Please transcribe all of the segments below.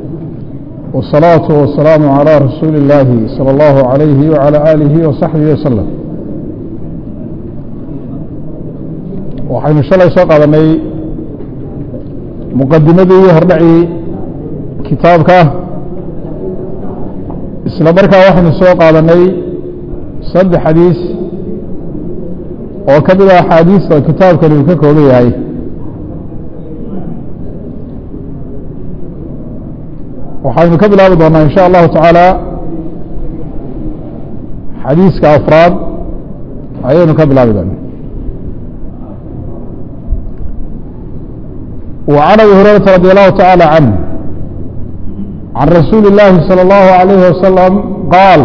والصلاة والسلام على رسول الله صلى الله عليه وعلى آله وصحبه وسلم waxaynu shalay soo qaadanay muqadimadii hordhacii kitaabka isla markaa waxaynu soo qaadanay saddex xadiis oo ka mid a axaadiista kitaabkani uu ka kooban yahay waxaynu ka bilaabi doonaa in sha allahu tacaala xadiiska afraad ayaynu ka bilaabi doonaa وعن أبي هريرة رضي الله تعالى عنه عن رسول الله صلى الله عليه وسلم قال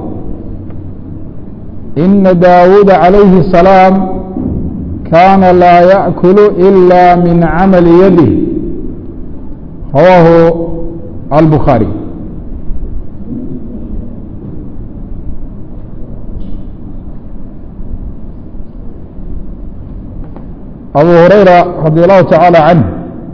إن داود عليه السلام كان لا يأكل إلا من عمل يده رواه البخاري أبو هريرة رضي الله تعالى عنه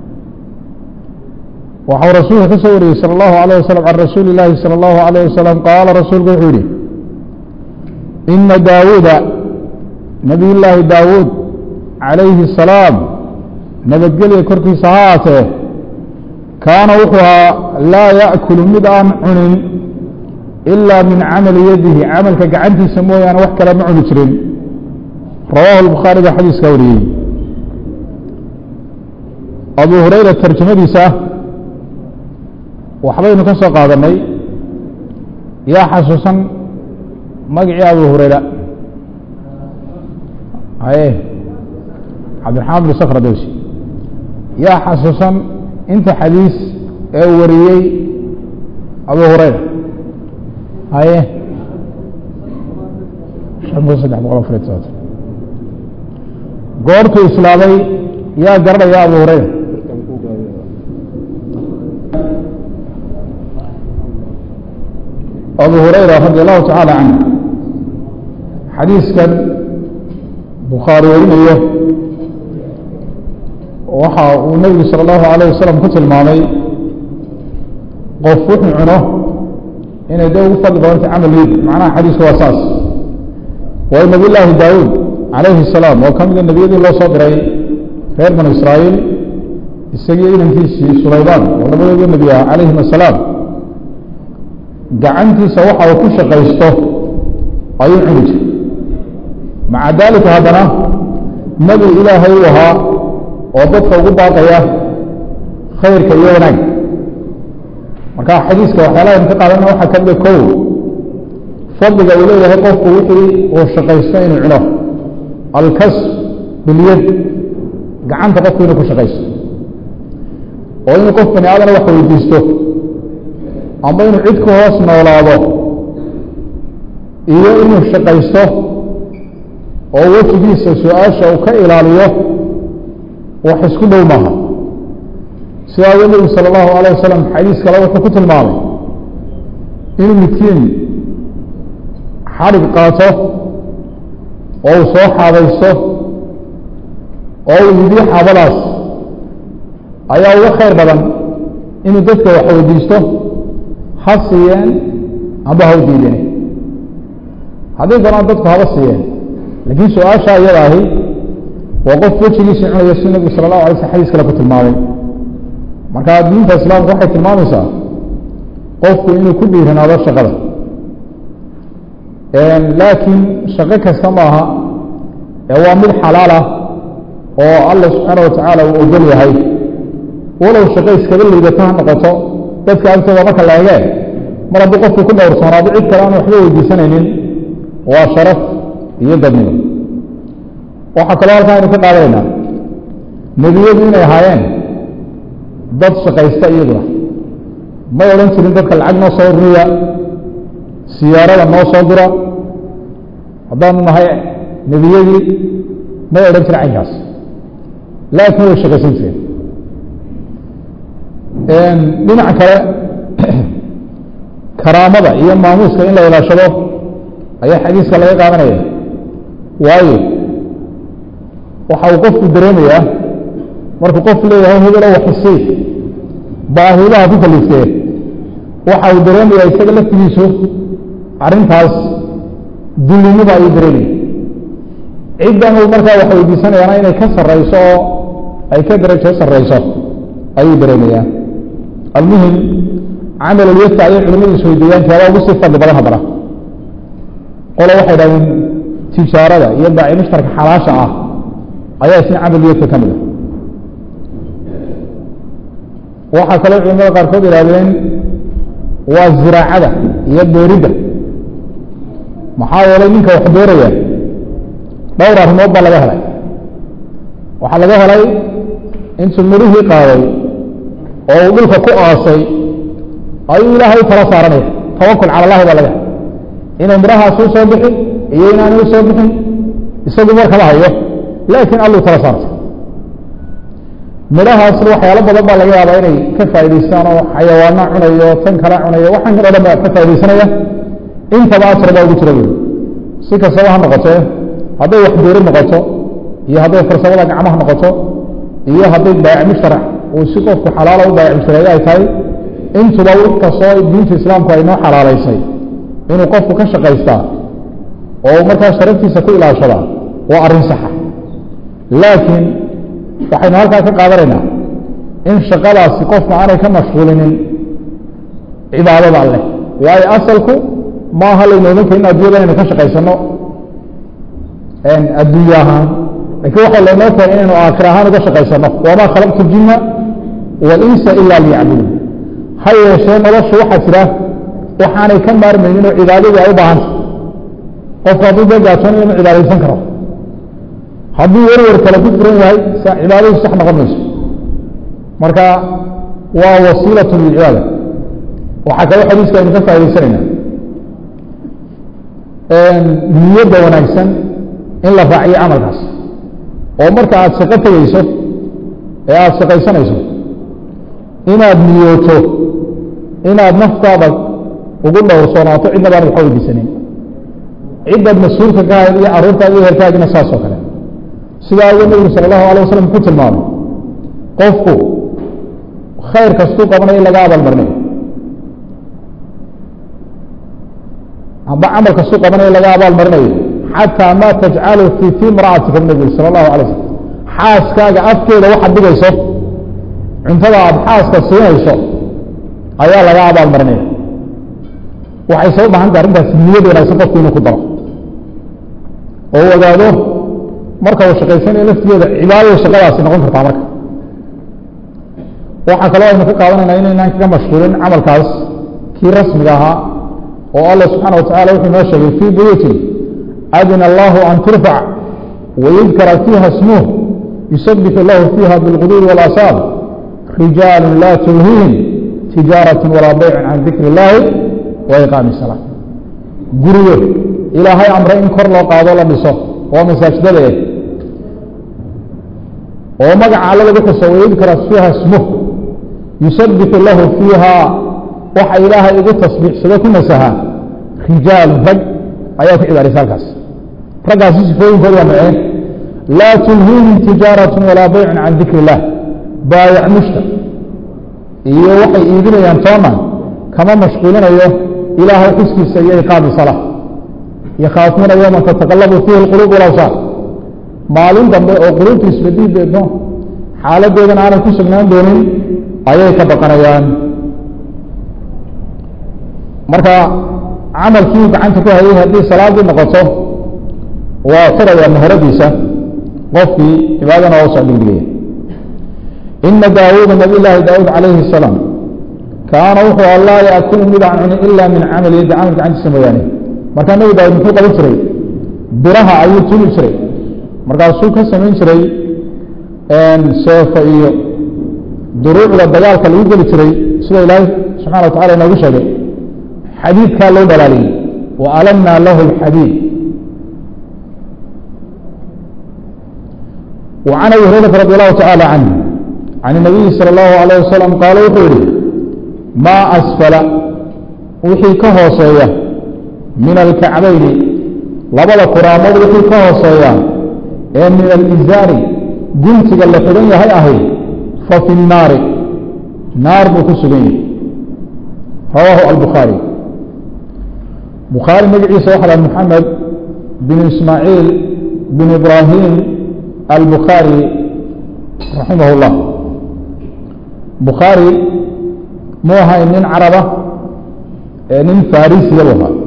waxau rasuulka ka soo wariyey salى الlahu عalيه waslم can rasuuli الlahi salى الlahu عalيه waslم qaala rasuulku wuxuu yihi ina daawuuda nabiy llaahi daawuud calayhi الsalaam nabadgelya korkiisa ha aatee kaana wuxuu ahaa laa yaأkulu mid aan cunin ilaa min camali yadihi camalka gacantiisa mooyaane wax kale ma cuni jirin rawahu الbukhaari baa xadiiska wariyey abu hurayra tarjamadiisa waxbaynu ka soo qaadanay yaa xasuusan magacii abu hurayra haye cabdiraxmaan bin sakr dowsi yaa xasuusan inta xadiis ee uu wariyey abu hurayra haye shan kun saddex boqol afariy todobaatan goortuu islaamay yaa garanaya abu hurayra abu hurayra radi allahu tacaala canh xadiiskan bukhaari warinayo waxa uu nebigu salى اllahu alayه wasalam ku tilmaamay qof wuxuu cuno inay de ugu fadli badanta camal yid macnaha xadiisku waa saas waayo nabiy llaahi daawuud calayhi الsalaam oo ka mida nebiyadii loo soo diray reer banu israa'iil isagii inankiisii sulaymaan oo labadooda nebi ah calayhim asalaam gacantiisa waxa uu ku shaqaysto ayuu cuni jiray maca daalika haddana nebi ilaahay uu ahaa oo dadka ugu baaqaya khayrka iyo wanaag marka xadiiska waxyaalaha ka qaadana waxaa ka mida kow fadliga uu leeyahay qofku wixii uu shaqaysto inuu cuno alkas bilyad gacanta qofku inuu ku shaqaysto oo inuu qof bani aadana wax weydiisto amba inuu cid ku hoos noolaado iyo inuu shaqaysto oo wejigiisa su-aasha uu ka ilaaliyo wax isku dhow maaha sidaa awgeed nebigu salى اllahu alيه wasalam xadiis kale wuxuu ku tilmaamay inuu midkiin xadhig qaato oo uu soo xaabaysto oo uu yidiyo xaabadaas ayaa uga khayr badan inuu dadka wax weydiisto ha siiyeen amba ha u diideen haddii doonaan dadku haba siiyeen laakiin su-aasha iyada ahi waa qof wejigiisii cunaya si nebigu sala allahu alay sl xadis kale ku tilmaamay marka diinta islaamka waxay tilmaamaysaa qofku inuu ku dhiiranaado shaqada laakiin shaqo kasta maaha ee waa mid xalaal ah oo allah subxaana wa tacaala uu ogol yahay walow shaqo iskaba liidato ha noqoto dadka agtooda marka la ege mar hadduu qofku ku dhowrsoonaado cid kale aan waxba weydiisanaynin waa sharaf iyo dadnimo waxaa kaloo halkaa aynu ka qaadanaynaa nebiyadu inay ahaayeen dad shaqaysta iyaduna may odhan jirin dadka lacag noo soo ururiya siyaarada noo soo dira haddaanu nahay nebiyadii may odhan jirin caynkaas laakiin way shaqaysan jireen dhinaca kale karaamada iyo maamuuska in la ilaashado ayaa xadiiska laga qaadanaya waayo waxa uu qofku dareemayaa markuu qof leeyahay hebelo waxisii baahidaha ku kaliftee waxa uu dareemayaa isaga laftigiisu arrintaas dullinimo ayuu dareemaya ciddan uu markaa wax weydiisanayaana inay ka sarrayso oo ay ka darajo sarrayso ayuu dareemayaa almuhim camal ulyadka ayay culimadu isweydiiyaan tiyaabaa ugu sii fadli badan haddana qole waxay dhahdeen tijaarada iyo baaci mushtarka xalaasha ah ayaa isna camal ulyadka ka mid a waxaa kaloo culimada qaarkood ihahdeen waa ziraacada iyo beeridda maxaa yeelay ninka wax beeraya dhowr arrimood baa laga helay waxaa laga helay intuu midhihii qaaday oo uu dhulka ku aasay ayuu ilaahay u tala saaranaya tawakul cala allahi baa laga helay inay midhahaas u soo bixin iyo inaanay u soo bixin isagu markama hayo laakiin alluu tala saartay midhahaasna waxyaalo badan baa laga yaabaa inay ka faa'idaystaan oo xayawaana cunayo tan kala cunayo waxaan kan o dhan baa ka faaidaysanaya intaba asar baa ugu jira wey si kastaba ha noqotee hadday wax beeri noqoto iyo hadday farsamada gacmaha noqoto iyo hadday baayac mushtarac uu si qofku xalaala u baayac mushtareeyo ay tahay intuba wix kastoo diinta islaamku ay noo xalaalaysay inuu qofku ka shaqaystaa oo markaa sharaftiisa ku ilaashadaa waa arrin saxa laakiin waxaynu halkaa ka qaadanaynaa in shaqadaasi qofka aanay ka mashquulinin cibaadada alleh waayo asalku maaha laynooman karin addunyada inaynu ka shaqaysano adduunye ahaan lakiin waxay laynoo keenay inaynu aakhir ahaan uga shaqaysano wamaa khalaqtu ljinna walinsa ila liyacbuduun ha yeeshee noloshu waxaa jira waxaanay ka maarmaynin oo cibaadadii ay u baahanta qofku hadduu dee gaajoonayo ma cibaadaysan karo hadduu werwer kale ku furan yahay cibaadadu sax noqon mayso marka waa wasiilat lilcibaada waxaa kaloo xadiiska aynu ka faaidaysanayna niyadda wanaagsan in la raaciyo camalkaas oo marka aada shaqo tegeyso ee aada shaqaysanayso inaad niyooto inaad naftaada ugu dhowrsoonaato cidna baan waxa weydiisanin ciddaad mas-uulka ka ahayd iyo carruurtaada iyo herkaagina saas oo kale sidaa awgeed nabigu sala allahu alay wasalam ku tilmaamay qofku khayr kastuu qabanayo in laga abaalmarinayo amba camal kastuu qabanayo in laga abaalmarinayo xataa ma tajcalu fi fi imra'atika nabi sala allahu alay slam xaaskaaga afkeeda waxaad dhigayso cuntada aada xaaska siinayso ayaa laga abaalmarinaya waxay soo bahanta arrintaas niyad wanaagsan qofku inuu ku daro oo u ogaado marka uu shaqaysanayo laftigeeda cibaadada shaqadaasi noqon kartaa marka waxaa kaloo aynu ka qaadanayna inaynaan kaga mashquulin camalkaas kii rasmiga ahaa oo allah subxaana watacala wuxuu noo sheegay fii buyuutin adina allahu an turfac wayudkara fiiha smuh yusabixu lahu fiiha bilquduuri walasaal rijaalu laa tulhihim tijaaraة walaa bayc can dikr اllahi wa iqaami الsalaa guriyo ilaahay amray in kor loo qaado la dhiso oo masaajidada eh oo magaca alla lagu xuso wayudkara fiiha smuh yusabixu lahu fiiha waxa ilaahay ugu tasbiixsado ku nasaha rijaalu rag ayaa ku cibaaraysa halkaas raggaasi sifooyinkooda waa maceen laa tulhiihim tijaaraة walaa bayc can dikr اllah baayac mushtar iyo waxay iibinayaan toona kama mashquulinayo ilaahay xuskiisa iyo iqaami salaa yakhaafuuna yowman tataqalabu fiihi اlquluub walawsaar maalin dambe oo quluubtu isbedii deedno xaaladeedana aanay ku sugnaan doonin ayay ka baqanayaan marka camalkii gacanta ku hayay haddii salaadii noqoto waa furaya maharadiisa qofkii cibaadana oo soo dhigdhigaya ina daawuuda nabiy llaahi daawuud calayhi الsalaam kaana wuxuu allaa yaakulu mid aan cunin ila min camali yaddi camal gacantiisa mooyaane markaa nabi daawud muxuu qaban jiray biraha ayuu tuli jiray markaasuu ka samayn jiray seefo iyo duruucda dagaalka lagu geli jiray sida ilaahay subxana wa tacala inoogu sheegay xadiidkaa loo dhalaaliyey wa alamnaa lahu اlxadiid وعن أبي هريرة رضي الله تعالى عنه عن النبي صلى الله عليه وسلم قال وxuu yihi ما أسفل wixii ka hooseeya min الكacbayni labada kuraamood wixii ka hooseeya ee min الإزاari guntiga la xidhan yahay ahay faفi الnaari naar buu ku sugan yahay rawaahu albukhaari bukhaari magaciisa waxa laha moxamed bin ismaaciil bin ibrahim albukhaari raximah اllah bukhaari mu ahay nin caraba ee nin farisiya bu ahaa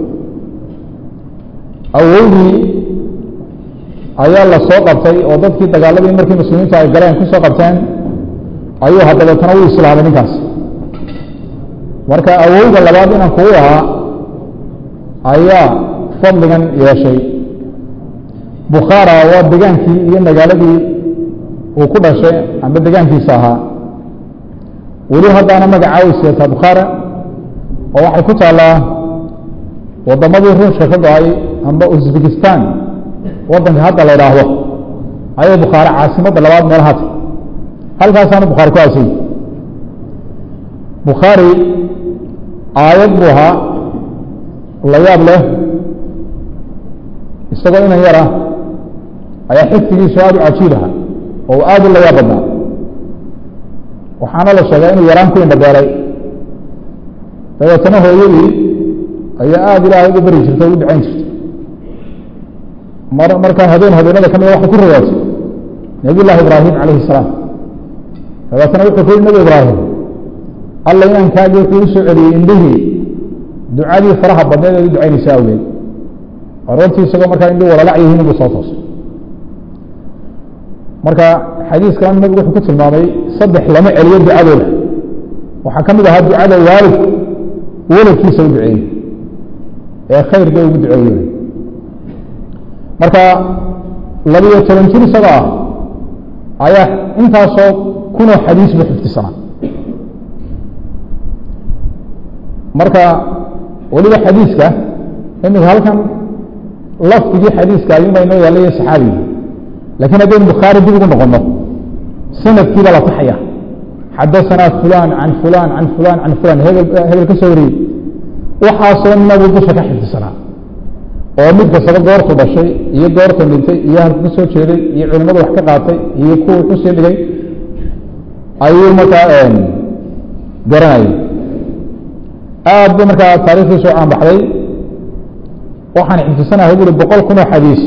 awowdii ayaa la soo qabtay oo dadkii dagaaladii markii muslimiintu ay galeen ku soo qabteen ayuu haddabeetana u islaamay ninkaas marka awowga labaad inaan kugu ahaa ayaa fadligan yeeshay bukhaara waa degaankii iyo magaaladii uu ku dhashay amba degaankiisa ahaa weli haddaana magacaa way siyataa bukhaara oo waxay ku taallaa waddamadii ruushka ka go-ay amba uzbekistan waddanka hadda la idhaahdo ayay bukhaare caasimadda labaad meelaha tay halkaasaana bukhaari ku aasay bukhaari aayad buu ahaa la yaab leh isagoo inan yara ayaa xifdigiisu aada u cajiib aha oo aada u la yaab badnaa waxaana la sheegaa inuu yaraan ku indhabeelay dabeetana hooyadii ayaa aada ilaahay ugu beri jirtay o u ducayn jirtay mar markaa habeen habeenada ka mida waxay ku rawaatay nabiy llahi ibraahim calayhi salaam dabeetana wuxuu ku yihi nabi ibraahim alla inankaagi wuxuu u soo celiyey indhihii ducadii faraha badneed eed u ducaynaysa awgeed aroortii isagoo markaa indhi walalac yihiin buu soo toosay marka xadiiskan nabigu wuxuu ku tilmaamay saddex lama celiyo ducadooda waxaa ka mid ahaa ducada waalidku waladkiisa u duceeyey ee khayr bay ugu duceeyey marka labiyo toban jir isagoo ah ayaa intaasoo kunoo xadiis buu xifdisanaa marka weliba xadiiska imika halkan lafdigii xadiiska ayuunbaa inoo yaallaya saxaabigi lakiin haddaynu bukhaari dib ugu noqono sanadkiiba la taxaya xadasanaa fulan can fulan can fulan can fulan hebel hebel ka soo wariyey waxaasoo nabu dusha ka xifdisanaa oo mid kastaba goortu dhashay iyo goorta dhintay iyo halku ka soo jeeday iyo culimadu wax ka qaatay iyo kuwa wuxuu sii dhigay ayuu markaa garanayay aad bu markaa taarikhdiisu caanbaxday waxaan xifdisanahay buri boqol kun oo xadiis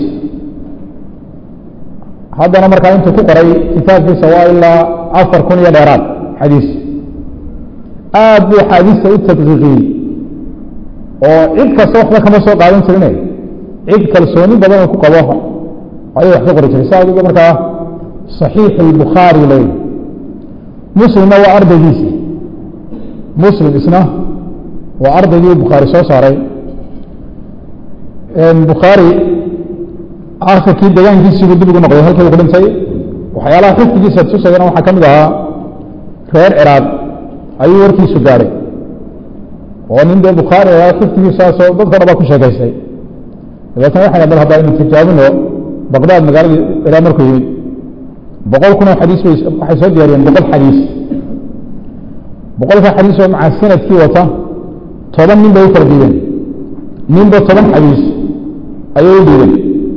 haddana markaa intuu ku qoray kitaabkiisa waa ilaa afar kun iyo dheeraad xadiis aad buu axaadiista u tadqiiqiyey oo cid kasta waxba kama soo qaadan jirine cid kalsooni badan oo ku qabo ayuu wax ka qori jiray sa adiga markaa صaxiix الbukhaari ley muslimna waa ardaygiisi muslim isna waa ardaygii bukhaari soo saaray bukhaari akhirkii degaankiisiibuu dib ugu noqday halkii ku dhintay waxyaalaha xifdigiisa tusayana waxaa ka mid ahaa reer ciraaq ayuu warkiisu gaadhay oo nin dee bukhaari ahaa xifdigiisaasoo dadka dhan baa ku sheekaystay dabeetna waxay bal haddaa inu tijaabino baqdaad magaaladii ilaa markuu yimid boqol kun oo xadiis bay waxay soo diyaariyeen boqol xadiis boqolka xadiis oo maca sanadkii wata toban nin bay u kala diideen ninba toban xadiis ayay u diideen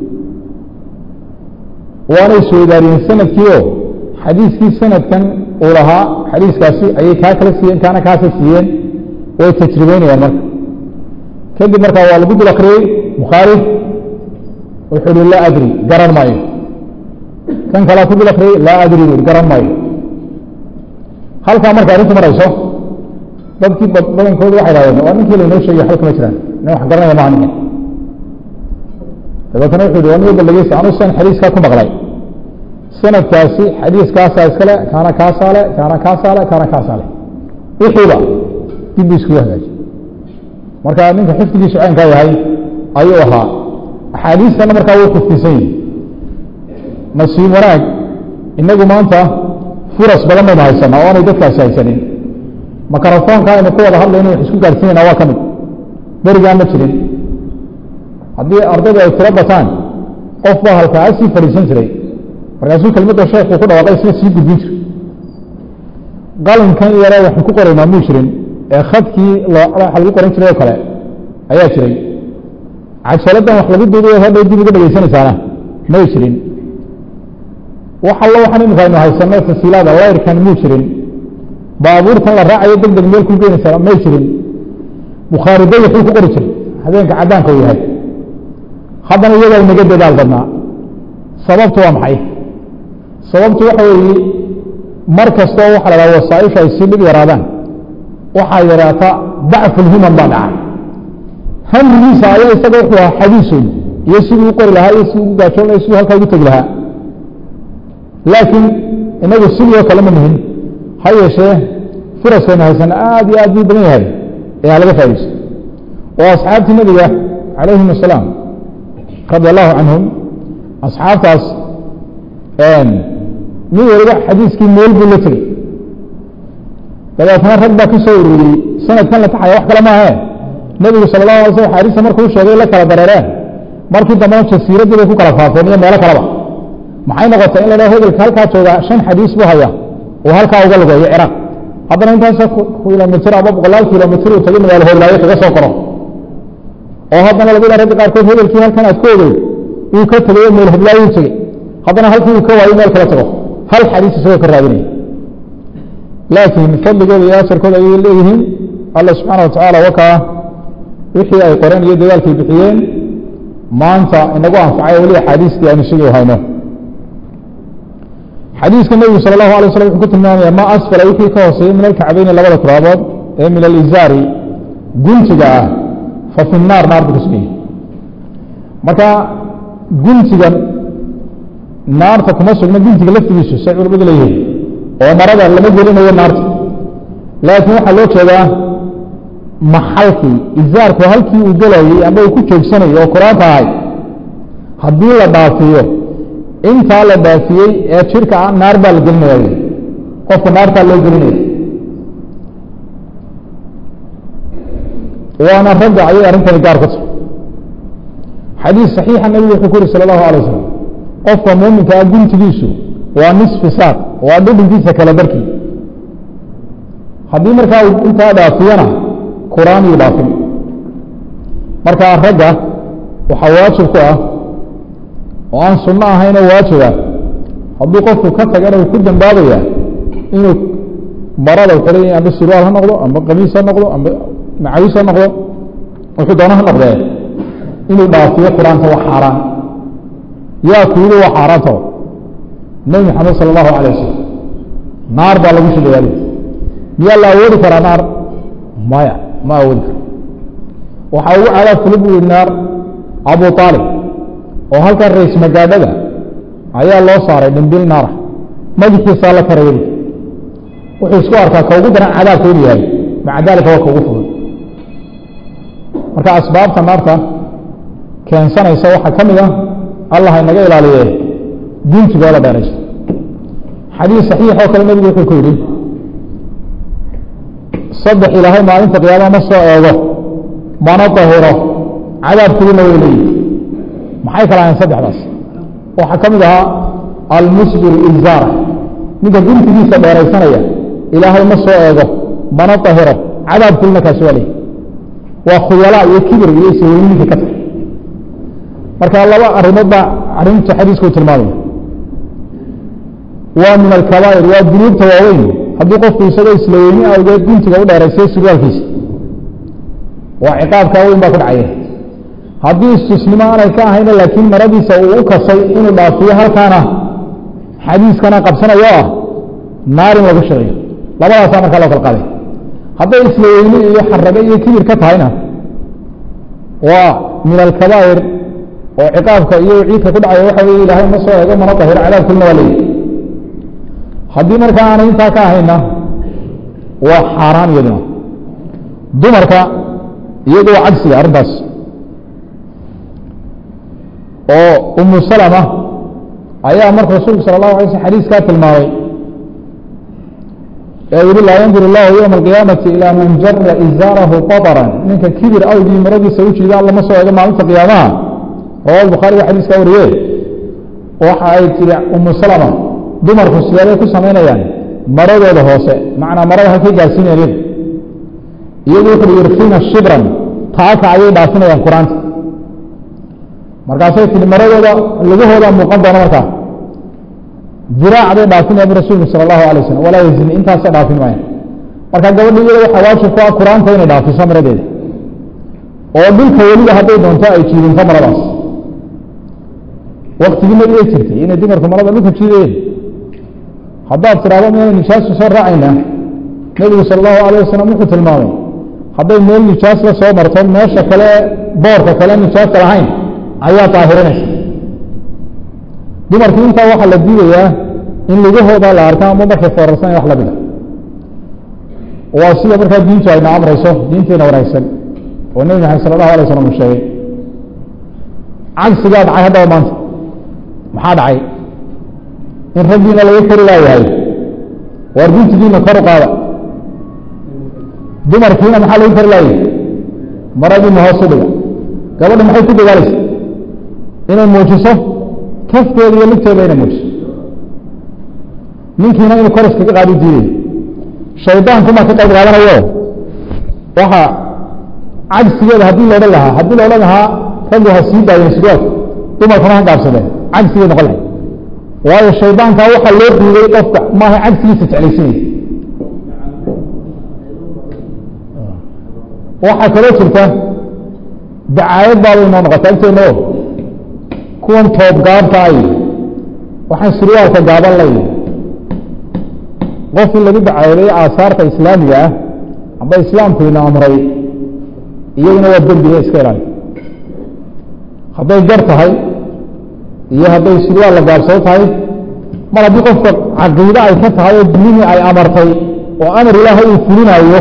waanay soodaariyeen sanadkii oo xadiiskii sanadkan uu lahaa xadiiskaasi ayay kaa kala siiyeen kaana kaasa siiyeen way tajribeynayaan marka kadib markaa waa lagu dul akriyey bukhaari wuxuu uhi laa adri garan maayo kan kalea ku dul akriyey laa adri bui garan maayo halkaa marka arrintu marayso dadkii badankoodu waxay dhahdeen waa ninkii laynoo sheegay waxba kama jiraan nin wax garanaya maha ninkan dabeetana wuxu uhi waa nin balageysa anu san xadiiskaa ku maqlay sanadkaasi xadiiskaasaa iskale kaana kaasaa le kaana kaasaa le kaana kaasaa le wixiiba dib bu iskugu hagaaji marka ninka xifdigiisu caynkaa yahay ayuu ahaa axaadiistana markaa wuu xifdisan yihi nasiib wanaag inagu maanta furas badan baynu haysanaa oo aanay dadkaasi haysanin makarafoonka aynu ku wada hadlayno wax isku gaarsiinayna waa ka mid berigaan ma jirin haddii ardaydu ay tiro bataan qof baa halkaa sii fadhiisan jiray markaasuu kelmadda sheekuu ku dhawaaqay isna sii gudbin jiray qalinkan yare waxaan ku qoraynaa muu jirin ee khadkii waxa lagu qoran jiray oo kale ayaa jiray cajaladdan wax lagu duuday hadhow dib uga dhegeysanaysaana may jirin wax allo waxaan imika aynu haysano tasiilaada layrkan muu jirin baabuurtan la raacayo deg deg meel ku geenaysa may jirin bukhaari dayaxuu ku qori jiray habeenka caddaanka uu yahay haddana iyagaa inaga dadaal badnaa sababtu waa maxay sababtu waxa weeye mar kastoo waxa la dhaha wasaaishu ay sii dhib yaraadaan waxaa yaraata dacfulhiman baa dhaca hamrigiisa ayaa isaga wuxuu ahaa xadiisun iyo siduu u qori lahaa iyo siduu ugu gaajoon laha siduu halkaa ugu tegi lahaa laakiin inagu sidii oo kale ma nihin ha yeeshee furaskayna haysan aad iyo aad buu badan yahay ee ha laga faa'idaysto oo asxaabtii nebiga calayhim asalaam radi allahu canhum asxaabtaas mid waliba xadiiskii meel buu la tegey dabeetna rag baa ka soo ururiyey sanadkan la taxaya wax kale maahe nebigu sala allahu alay slam xaadiista markuu sheegay la kala dareereen markii dambena jasiiraddii bay ku kala faafeen iyo meelo kaleba maxay noqotay in la dhaho hegelka halkaa jooga shan xadiis buu haya oo halkaa uga lugeeyo ciraaq haddana intaasa kilomitr ama boqolaal kilomitr uu tagay magaalo hoolaayo kaga soo koro oo haddana laga yaa ragga qaarkood hegelkii halkan aad ka ogey uu ka tegay meel hoblaayu tegey haddana halkii uu ka waayo meel kala tago hal xadiis isagoo ka raadinaya laakiin fadligooda iyo asarkooda ayay leeyihiin alla subxaana wa tacaala wakaa wixii ay qoreen iyo dadaalkay bixiyeen maanta inagu anfacay weli axaadiistii aynu sugii hayno xadiiska nebigu sala allahu alay slam wuxuu ku tilmaamaya ma asfala wixii ka hooseeyey min alkacbayni labada turaabood ee min alizaari guntiga ah fa fi naar naar buu ku sugayey marka guntigan naarta kuma sugna guntiga laftigiisu say culamadu leeyihiin oo marada lama gelinayo naarta laakiin waxaa loo jeedaa maxalkii izaarku halkii uu gelayey ama uu ku joogsanayay oo qur-aanka ahay haddii la dhaafiyo intaa la dhaafiyey ee jirka ah naar baa la gelinaya qofka naartaa loo gelinaya waana ragga ayay arrintani gaar ku tahay xadiis saxiixa nabigu wuxuu ku yuri sala allahu alay wasalam qofka muuminka ah guntigiisu waa nisfi saaq waa dhudhinkiisa kala barkii haddii markaa intaa dhaafiyana qur-aan iyuu dhaafin markaa ragga waxaa waajib ku ah oo aan sunno ahaynoo waajiba hadduu qofku ka tagana uu ku dambaabaya inuu marada xidhay amba sirwaal ha noqdo amba qamiis ha noqdo amba macawiis ha noqdo wuxuu doono ha noqdee inuu dhaafiyo qur-aanka waa xaaraan yaa kuyidi waa xaaraantao nebi maxamed sala allahu alay wasalam naar baa lagu shidayaali miyaa la awoodi karaa naar maya ma awoodi karo waxaa ugu cadaab fuli bu yihi naar abu aalib oo halkan rays magaadhada ayaa loo saaray dhimbil naara madaxiisaa la karaya wuxuu isku arkaa ka ugu daran cadaabka inu yahay maca daalika waa ka ugu fudud marka asbaabta naarta keensanaysa waxaa ka mid ah allah inaga ilaaliye guntigooda dheerayso xadiis saxiix oo kale nebigu wuxuu ku yidhi saddex ilaahay maalinta qiyaama ma soo eego mana dahiro cadaabkooduna way leeyihi maxay kala ahayn saddexdaas waxaa ka mid ahaa almusbil ilzaara ninka guntigiisa dheeraysanaya ilaahay ma soo eego mana dahiro cadaabkooduna kaasi waa leeyihi waa khuyalaa iyo kibir iyo isaweyninka ka tahay marka laba arrimood baa arrinta xadiisku tilmaamaya waa min alkabaa'ir waa dunuubta waaweyn haddii qofku isagoo isla weyni awgeed guntiga u dheeraysay surwaalkiisa waa ciqaabkaa weyn baa ku dhacaya haddii istusnimo aanay ka ahayna laakiin maradiisa uu u kasay inuu dhaafiyo halkaana xadiiskana qabsanayo ah naar in lagu shiciyo labadaasaa markaa loo kala qaaday hadday isla weyni iyo xarago iyo kibir ka tahayna waa min alkabaa'ir oo ciqaabka iyo ciidka ku dhacaya waxa weye ilaahay ma soo eego mana dahiro cadaabkulna waa leeyihi haddii markaa aanay intaa ka ahayna waa xaaraan iyaduna dumarka iyadu waa cagsiga arrintaas oo umu salama ayaa marka rasuulku sala allahu alay slm xadiiskaa tilmaamay ee yihi laa yandur illahu yowma alqiyaamati ilaa man jara izaarahu qataran ninka kibir awgii maradiisa u jiida alla ma soo eego maalinta qiyaamaha rawaal bukhaari waa xadiiskaa wariye waxa ay tiri umu salama dumarku sideebay ku samaynayaan maradooda hoose macnaa marada halkay gaarsiinayaan iyagu iyadu wuxu yurkina shibran taaka ayay dhaafinayaan qur-aanta markaasay tihi maradooda lugahooda muuqan doona markaa diraac bay dhaafinaya bu rasuulku sala allahu alay wasalam walaa yazini intaasa dhaafin maaya marka gabadha iyada waxaa waajib ku ah qur-aanka inay dhaafiso maradeeda oo dhulka weliba hadday doonto ay jiidinto maradaas waktigii nabigay jirtay inay dumarku marada dhulka jiidayeen haddaad tidhahdo miyana nijaasu soo raacaynaa nebigu sala allahu alayh wasalam wuxuu tilmaamay hadday meel nijaas la soo marto meesha kale boorka kale nijaasta lahayn ayaa daahirinaysa dumarkii intaa waxaa la diidayaa in lugahooda la arka ama markay foorarsan wax lamida waa sida markaa diintu ayna amrayso diinteena wanaagsan oo nebi maxamed sala allahu alay wasalam uu sheegay cagsigaa dhacay haddaba maanta maxaa dhacay in raggiina lagu kari laayahay waar guntigiina kor u qaada dumarkiina maxaa lagu kari laayay maradiina hoos u dhiga gabadha maxay ku dagaalaysa inay muujiso kafteeda iyo ligteeda inay muujiso ninkiina inuu kor iskaga qaadi diiday shaydaankumaa ka qayb qaadanayo waxa cagsigeeda haddii la odhan lahaa haddii la odhan lahaa raggu ha sii daayeen sigoodka dumarkuna ha gaabsadeen cagsigay noqon lahay waayo shaydaankaa waxaa loo diiday qofka maaha cagsigiisa jeclaysinaysa waxaa kaloo jirta dacaayad baabay noo noqota agteena o kuwan toob gaabta ay waxaan surwaalka gaaban lay qof in lagu dacaayaday aasaarta islaamiga ah amba islaamkuina amray iyaguna waa dembiga iska ilaali hadday gar tahay iyo hadday surwaal la gaabsado tahay mar haddii qofka caqiide ay ka tahay oo diini ay amartay oo amar ilaahay uu fulinayo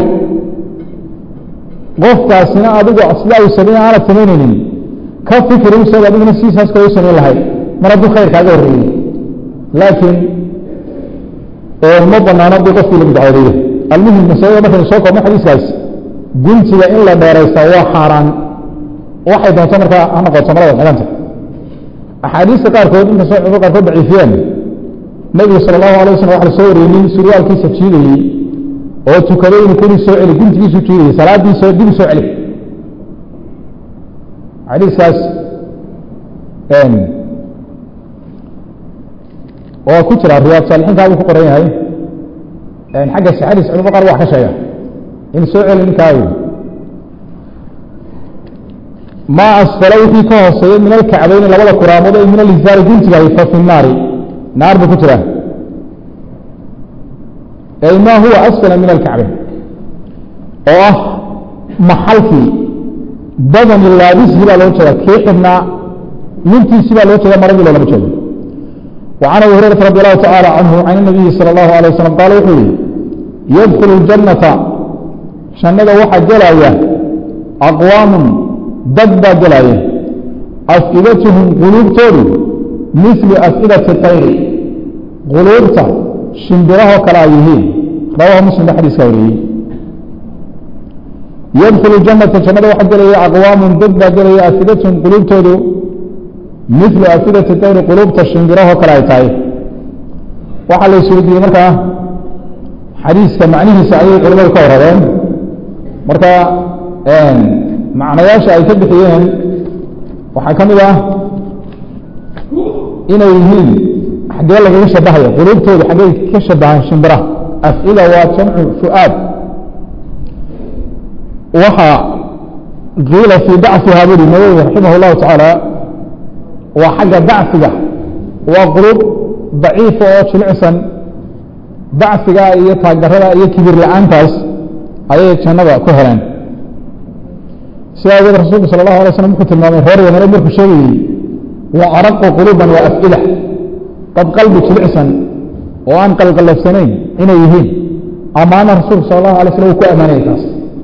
qofkaasina adigu sida uu samey aanad samaynaynin ka fikri isaga adiguna siisaas kale u samayn lahayd mar hadduu khayr kaaga horreeyey laakiin ma banaano dii qofkii lagu dacoodeeyo almuhim masalada markaynu soo koobno xadiiskaas guntiga in la dheeraysta waa xaaraan waxay doonto markaa ha noqoto marada xidhanta axaadiista qaarkood inkastoo culimada qaarkood daciifiyeen nebigu sala allahu alay wasalam waxa la soo wariyey nin surwaalkiisa jiidayey oo tukaday inuu keli soo celi guntigiisu jiidayey salaadiisa dib u soo celi xadiiskaas oo ku jira riyaad saalixiinkaa buu ku qoran yahay xagga sixadiis culimo qaar waa ka sheega in soo celi ninkaayo maa asfala wixii ka hooseeyey min alkacbayni labada kuraamood ee min alizaari guntigahay fa fi naari naar buu ku jiraa ay ma huwa asfala min alkacbayn oo ah maxalkii badani laabisii baa loo jeeda kii xidhnaa lintiisii baa loo jeeda maradii loolama jeedo وعن أبي هريرة رضي الله تعالى عنه عن النبي صلى الله عليه وسلم قال وحي يدخل الجنة شنada waxa gelaya أقوام dad baa gelaya أفئدتهم qلوubtoodu مثل أفئدة الطyr qلوubta shimbirahoo kale ay yihiin rawaه msلم xadiiska wariyey يدخل الجنة جannada waxa gelaya أقوام dad baa gelaya أفئدتهم qلوubtoodu mil afidati tayri quluubta shimbirahoo kale ay tahay waxaa la isweydiiyey markaa xadiiska macnihiisa ayay culimadu ka warabeen marka macnayaasha ay ka bixiyeen waxaa ka mid ah inay yihiin xaggee lagaga shabahayo quluubtooda xaggey ka shabahaan shimbiraha afcida waa jamcu fu'aad waxa qiila fii dacfiha buri nawowi raximah اllahu tacaala waa xagga dacfiga waa qulub daciifa oo jilicsan dacfiga iyo taagdarada iyo kibir la-aantaas ayay jannada ku heleen sidaa ageed rasuulku sala allahu alay slam wuxuu tilmaamay reer yamane markuu sheegayey wa araqu quluuban wa af'ida dad qalbi jilicsan oo aan qalqalafsanayn inay yihiin amaana rasuulku sala allahu alay slam uu ku ammaanayay taas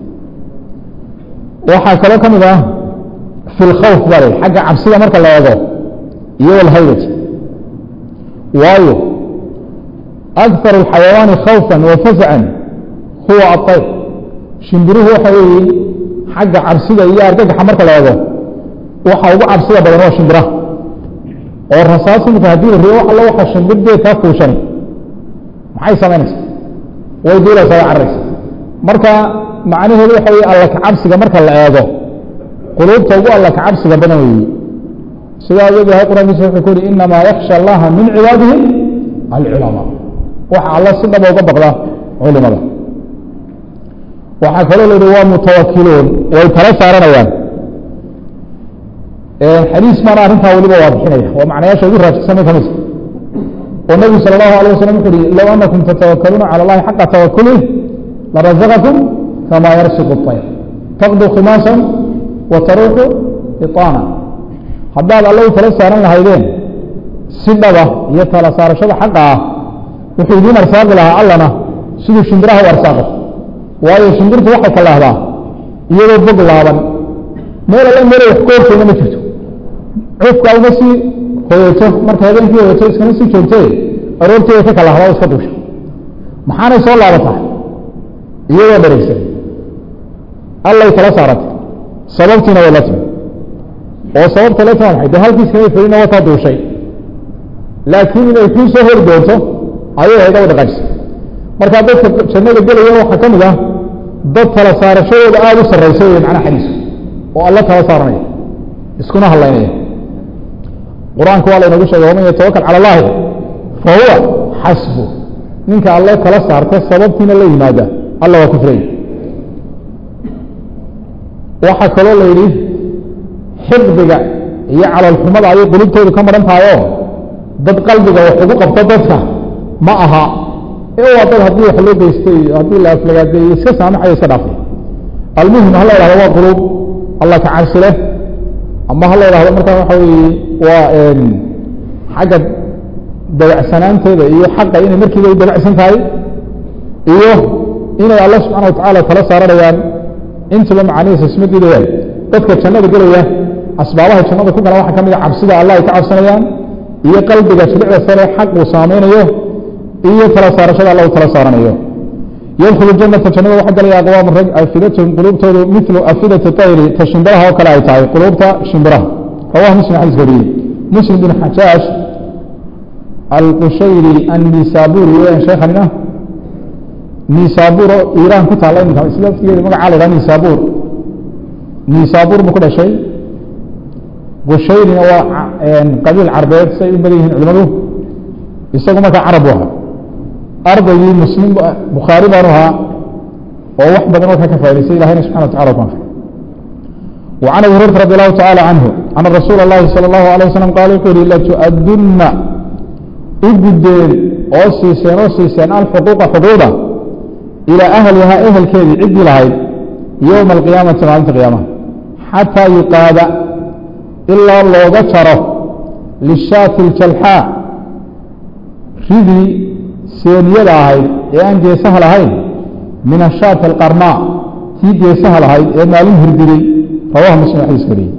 waxaa kaloo ka mid ah fi lkhawf bale xagga cabsida marka la eego iyo walhaybati waayo akar اxayawaani khawfa wa faزcan huwa aطayr shimbiruhu waxa weeye xagga cabsida iyo argagaxa marka la eego waxa ugu cabsida badan waa shimbiraha oo rasaas imika haddii la riyo alla waxa shimbir dee kaa fuushan maxay samaynaysa way duulaysaa way cararaysa marka macnaheedu waxa weye alla kacabsiga marka la eego quluubta ugu alla kacabsiga badan weeye sidaa awgeed ilahay quraankiisa wuxuu ku yihi inamaa yaksha allaha min cibaadihi alculamaa waxa alla si dhaba uga baqda culimada waxaa kaloo la yihi waa mutawakiluun way tala saaranayaan xadiis baana arrintaa weliba waadixinaya waa macnayaasha ugu raajixsana ka midka oo nebigu sala allahu alayh wasalam wuxu uhi low anakum tatawakaluuna cala allahi xaqa tawakulih larazaqakum kama yarsiqu اطayr taqdu khimaasan wa taruuxu iطaana haddaad alla u tala saaran lahaydeen si dhaba iyo tala saarashada xaqa ah wuxuu idiin arsaaqi lahaa allana siduu shimbiraha u arsaaqo waayo shimbirtu waxay ka laahdaa iyadoo bog laaban meel alla meel wax ka horteyna ma jirto cufka uma sii hoyeeto marka habeenkii hoyeeto iskama sii joogtee aroorteeda ka kalahdaa o iska duusha maxaanay soo laabataa iyadoo dharaysan allay tala saaratay sababtiina way la timi oo sababta la timi maxay dee halkii iskama felina wataa duushay laakiin inay kuu soo hori doonto ayay hayda u dhaqaajisay marka dadka jannada gelaya waxaa ka mid ah dad tala saarashadooda aada u sarraysa wey macnaha xadiisku oo alla tala saaranaya iskuna hadlaynaya qur-aanku waa laynagu sheegay waman yatawakal cala allahi fa huwa xasbu ninka alle tala saarta sababtiina la yimaada alla waa ku filay waxaa kaloo la yidhi xifdiga iyo calalxumada ayay qulubtoodu ka maran tahay oo dad qalbiga wax ugu qabto dadka ma aha ee waa dad haddii wax loo geystay iyo haddii la aflagaadeeyo iska saamaxayo iska dhaafay almuhim ha la yhahdo waa quluub allah ka cabsi leh ama ha la yhahdo markaa waxa weeye waa xagga dabacsanaanteeda iyo xaqa inay markiiba u dabacsan tahay iyo inay alla subxana watacaala tala saaranayaan intaba macaanihiisa isma diidayaan dadka jannada gelaya asbaabaha jannada ku gala waxaa ka mid a cabsida allah ay ka cabsanayaan iyo qalbiga jilicda sare xaq uu saameynayo iyo tala saarashada alla u tala saaranayo yadkhulu janata jannada waxaa galaya aqwaam rag afidatahum quluubtoodu milu afidati tayri ta shimbiraha oo kale ay tahay quluubta shimbiraha rawah muslim xadiis wariyey muslim bin xajaash alqushayri annisaburi weeyaan sheekhanina nisaburo iiraan ku taalla iminka isla laftigeeda magacaa la yhaha nisabur nisabur buu ku dhashay qushayrina waa qabiil carbeed say u badan yihiin culimadu isagu markaa carab u ahaa ardaygii muslim bukhaari baanu ahaa oo wax badan markaa ka faa'idaysay ilahayna subxana watacala ku anfay وعن أبي هريرة رضي الله تعالى عنه أن رسول الله صلى الله عليه وسلم قال يقول لتؤدن إبدين أو سيسين أو سيسين الحقوق حقوقا إلى أهلها أهل كذي عد لهاي يوم القيامة معنى القيامة حتى يقاد إلا الله ذكره للشاة الجلحاء ridii seeniyada ahayd ee aan geesaha lahayn min ashaati alqarnaa tii geesaha lahayd ee maalin hirdiday rawaha muslim xadiis wariyey